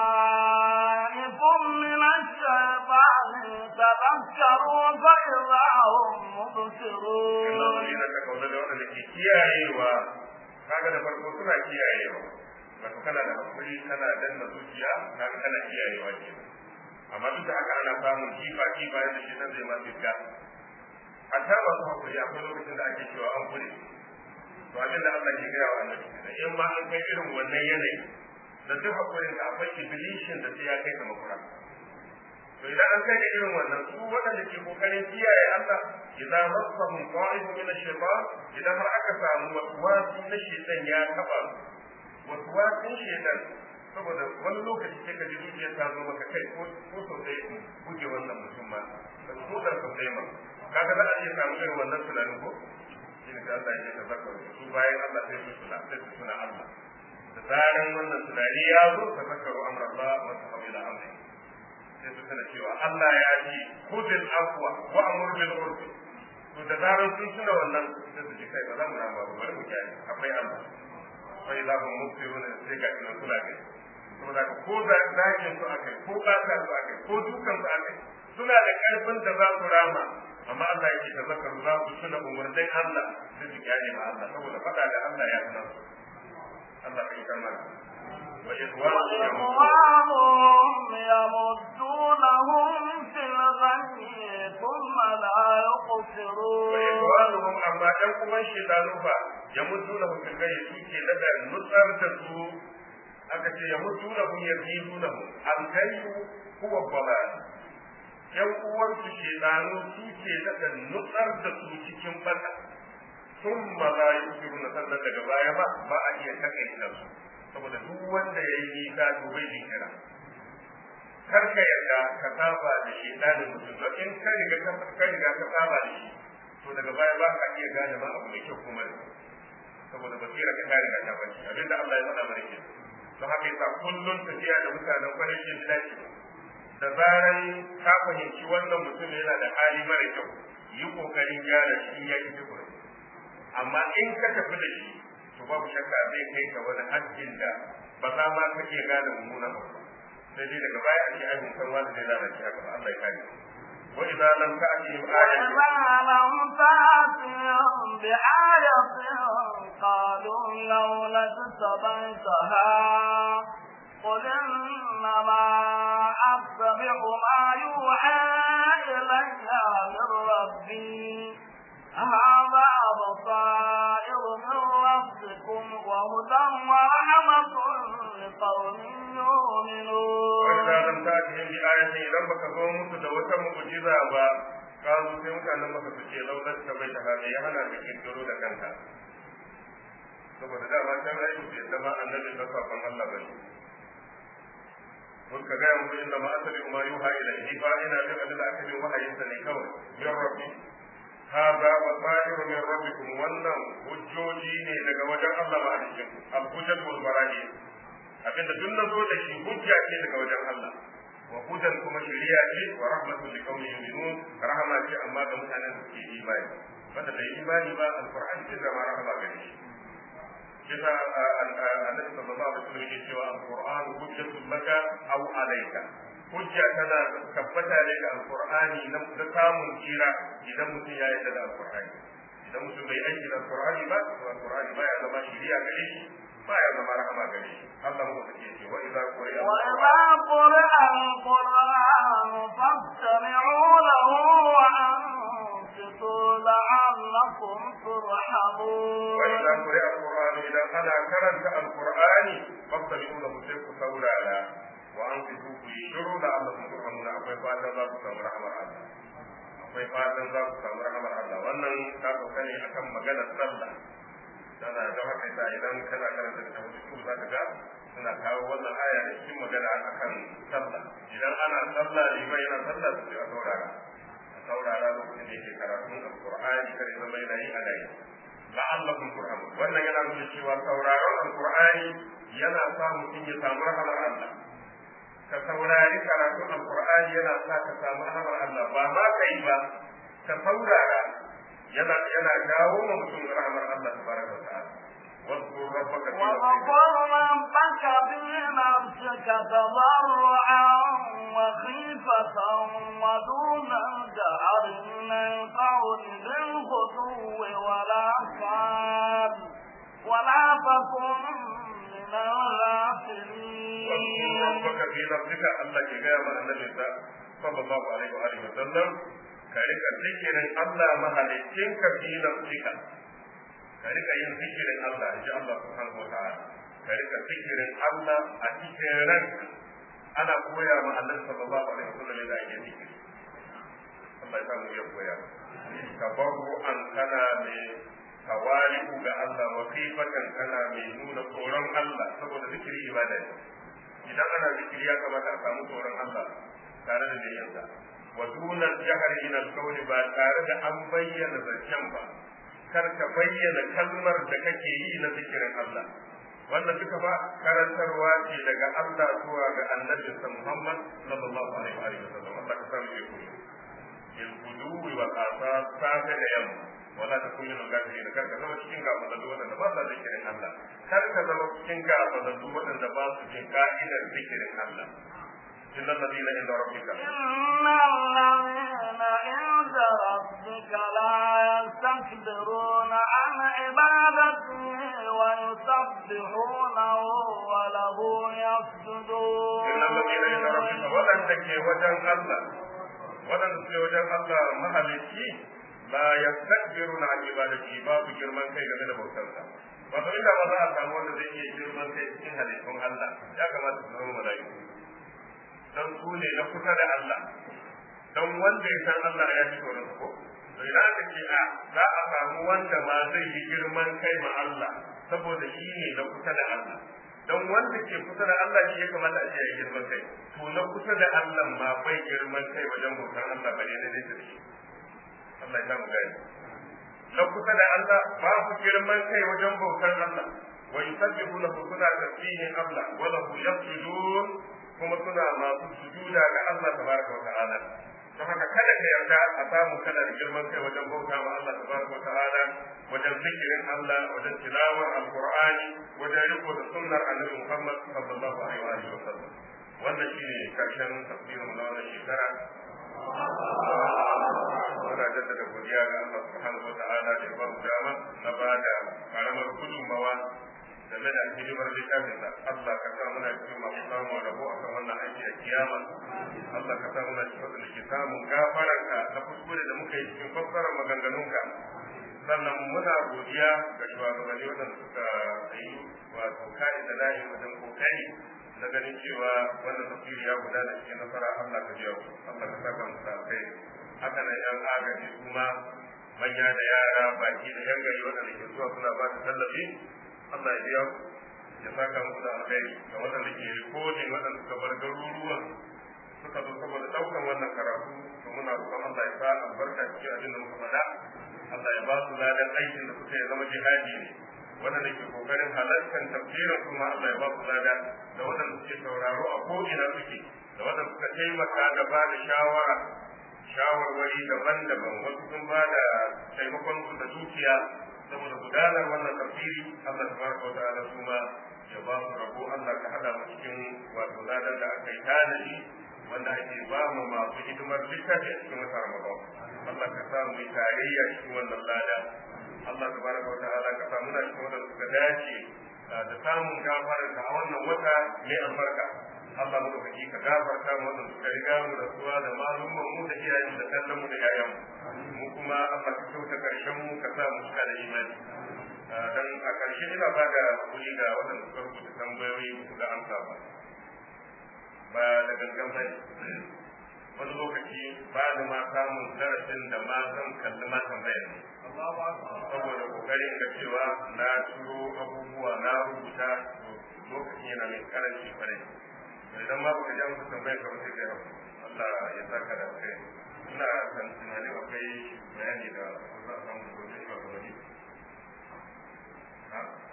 طائف من الشيطان تذكروا فإذا هم innal مبصرون ladina kafaru da wanda ke kiyayewa kaga da farko suna kiyayewa wato kana da hakuri kana danna zuciya kaga kana kiyayewa ke amma duk da haka ana samun kifa kifa yadda shi nan zai ma fiska a ta masu hakuri akwai lokacin da ake cewa an kure to abin da Allah ke gaya wa annabi kenan in ma an kai irin wannan yanayi da duk hakurin da akwai iblishin da sai ya kai ka makura to idan an kai da irin wannan su waɗanda ke kokarin kiyaye Allah idan masahum qa'idun min ash-shaytan idan har aka samu waswasi na shaytan ya taba waswasin shaytan saboda wani lokaci sai ka ji zuciyar ta zo maka kai ko ko sau ɗaya buge wannan mutum ma ko da sau ɗaya ma kaga za a iya samu irin wannan tunanin ko shine sai Allah ya tazakkaru su bayan Allah sai su tuna sai su tuna Allah da zaran wannan tunani ya zo tazakkaru amra Allah wa sai su tana cewa Allah ya ce kudin afwa wa amur bil urfi to da zarar sun tuna wannan sai su ji kai ba za mu rama ba bari mu kiyaye akwai Allah sai za mu muftirun sai ga ina kula kai saboda ko da dakin su akai ko kasa su akai ko dukan su akai suna da karfin da za su rama amma Allah yake da zakar za su tuna umurnin Allah sai su kiyaye ma Allah saboda fada da Allah ya sanar Allah kai kamar وإخوانهم يمدونهم في الغي ثم لا يقصرون وإخوانهم أما أنكم الشيطان فا يمدونهم في الغي سوكي لدى نصر تسو أكتي يمدونهم يزيدونهم الغي هو الضلال ‘yan uwansu shedanu su ke daga nutsar da su cikin bata sun ma za yi na sannan daga baya ba ba a iya takaita su saboda duk wanda ya yi nisa to bai jinkira kar ka yarda ka saba da shi ɗalin mutum don in ka riga ka riga ka saba da shi to daga baya ba ka iya gane ma abu mai kyau kuma saboda basira ka ta riga ta bace abinda Allah ya faɗa mana ke don haka yasa kullun tafiya da mutanen kwarai ke dace da zaran ka fahimci wannan mutum yana da hali mara kyau yi kokarin gyara shi ya ki tukuri amma in ka tafi da shi to babu shakka zai kai ka wani haddin da ba za ma ka iya gane mummunan abu sai dai daga baya a ce ai mun san wani zai lalace haka ba Allah ya kare wa idza lam ta'tihim ayatun وإذا لم تأتهم بآية قالوا لولا اجتبيتها قل إنما أتبع ما يوحى إلي من ربي هذا بصائر من ربكم وهدى ورحمة لقوم يؤمنون وإذا لم تأتهم بآية إذا بك zo musu da wata mu'jiza ba kazu sai mutanen maka su ce laular ta bai ta hada ya hana ka kirkiro da kanka saboda dama can aiki bai zama annabi da sakon Allah bane mun ka ga mu inda ma asali ma yuha ilayhi fa ina da abin da aka yi wahayin sa ne kawai min rabbi hada basairu min rabbikum wannan hujjoji ne daga wajen Allah ma alikin al-hujjatul barahi abinda duk na zo da shi hujja ce daga wajen Allah wa hudan kuma shari'a ce wa rahmatul liqaumin yu'minun rahama ce amma ga mutanen da suke imani wanda bai imani ba alqur'ani ce zama rahama gare shi kisa annabi sallallahu alaihi wasallam yake cewa alqur'an hujjatul laka aw alayka hujja tana tabbata ne ga alqur'ani na samun kira idan mutum ya yarda da alqur'ani idan mutum bai aiki da alqur'ani ba to alqur'ani ba ya zama shari'a gare shi ba ya zama rahama gare shi Allah mu take ce wa idza quri'a وإذا قرأ القرآن فاستمعوا له وأنصتوا لعلكم ترحمون وإذا قرئ القرآن إذا أنا كرنت القرآن فاستمعوا له سيف سولالا وأنصتوا في شرور لعلكم ترحمون أقوي فاتا ذات سامر رحمة الله akwai fatan za su samu rahamar Allah wannan ta sauka ne akan maganar sallah tana da haka ta idan kana karanta da wasu za ka ga suna kawo wannan aya da cikin magana akan sallah idan ana sallah liman yana sallah su a saurara a saurara lokacin da yake karatun alqur'ani kare zama yana yi ana yi la'allakum turhamun wannan yana nuna cewa sauraron alqur'ani yana sa mutum ya samu rahamar Allah ka saurari karatun alqur'ani yana sa ka samu rahamar Allah ba ma kai ba ka saurara yana yana dawo ma mutum rahamar Allah tabaraka wa ta'ala واذكر ربك في وذكر ربك في نفسك تضرعا وخيفة ودون الجهر من القول بالغدو ولا صال ولا تكن من الغافلين واذكر ربك في نفسك الله كجاء مع النبي صلى الله عليه وآله وسلم كارك ذكر الله مهلكين في نفسك ka rika yin zikirin Allah in ji Allah subhanahu wa ta'ala ka rika zikirin Allah a cikin ranka ana koya ma Allah sallallahu alaihi wasallam yadda ake zikiri Allah ya samu iya koya tabarru an kana mai tawali'u ga Allah wa kifatan kana mai nuna tsoron Allah saboda zikiri ibada ne idan ana zikiri ya kamata a samu tsoron Allah tare da niyyarsa wa dunan jahar ila alqawli ba tare da an bayyana zancen ba kar ka bayyana kalmar da kake yi na zikirin Allah wannan duka ba karantarwa ce daga Allah zuwa ga annabi Muhammad sallallahu alaihi wa sallam Allah ka samu shi kuma il gudu wa qasa safe da yamma wala ta kullu gafirin kar ka zama cikin gafalallu wadanda ba sa zikirin Allah kar ka zama cikin gafalallu wadanda ba su jin ka'idar zikirin Allah إن الذين عند ربك إن الذين عند ربك لا يستكبرون عن عبادته ويسبحونه وله يسجدون إن الذين عند ربك ولن تكي وجه الله ولن تكي وجه الله مهلكي لا يستكبرون عن عبادته باب جرمان كي game da bautarsa wato inda ba za a samu wanda zai iya girman kai cikin halittun Allah ya kamata su zama mala'iku don su ne na kusa da Allah don wanda ya san Allah ya fi tsoron ko to idan aka ce a za a samu wanda ma zai yi girman kai ma Allah saboda shi ne na kusa da Allah don wanda ke kusa da Allah shi ya kamata a ce ya girman kai to na kusa da Allah ma bai girman kai wajen bautar Allah bare ne da shi Allah ya mu gani na kusa da Allah ba ku girman kai wajen bautar Allah wa yusabbihu lahu suna tasbihin Allah wa lahu yasjudun kuma suna masu sujuda ga Allah tabaraka wa ta'ala don haka kada ka yarda a samu kana da girman kai wajen bauta wa Allah tabaraka wa ta'ala wajen zikirin Allah wajen tilawar alqur'ani wajen riko da sunnar annabi Muhammad sallallahu alaihi wa sallam wannan shine karshen tafsirin na wannan shekara muna jaddada godiya ga Allah subhanahu wa ta'ala da ya ba mu dama na ba da karamar gudunmawa game da hidimar littafin da Allah ka sa muna cikin masu samun rabo a kan wannan aiki a kiyama Allah ka sa muna cikin wanda ke samun gafararka na kuskure da muka yi cikin fassarar maganganunka sannan muna godiya ga shugabanni wadanda suka yi wato kai da layi wajen kokari na ganin cewa wannan tafsiri ya gudana cikin nasara Allah ka biya su Allah ka saka musu kai haka nan yan agaji kuma manya da yara baki da yan gari wadanda ke zuwa suna ba da tallafi Allah ya biya ya saka muku da alkhairi ga waɗanda ke rikodin waɗanda suka bar garuruwan suka zo saboda ɗaukan wannan karatu to muna roƙon Allah ya sa albarka cikin abin da muka faɗa Allah ya ba su ladan aikin da suka yi zama jihadi ne waɗanda ke kokarin halartar tafsirin kuma Allah ya ba su lada da waɗanda suke sauraro a ko'ina suke da waɗanda suka taimaka da ba da shawara shawarwari daban-daban wasu sun ba da taimakon su da dukiya saboda gudanar wannan tafsiri Allah tabaraka wa ta'ala kuma ya ba mu rabo Allah ka hada mu cikin wato ladan da aka yi tanadi wanda ake ba mu masu hidimar littafi a cikin wata Ramadan Allah ka sa mu tarayya cikin wannan lada Allah tabaraka wa ta'ala ka sa muna cikin wanda suka dace da samun gafarar ka a wannan wata mai albarka Allah mu da ka gafarta mu wanda suka riga mu da suwa da malumman mu da iyayen da kallon mu da yayan mu kuma Allah ka kyauta karshen mu ka sa mu cika da imani dan a karshe ina ba da hakuri ga waɗanda suka rubuta tambayoyi su ga amsa ba ba da gangan bane wani lokaci ba da ma samun darasin da ma zan kalli ma tambayar ne saboda kokarin ga cewa na turo abubuwa na rubuta lokacin yana mai karanci kwarai idan ma baka ji amsa tambayar ka ba sai kai Allah ya saka da kai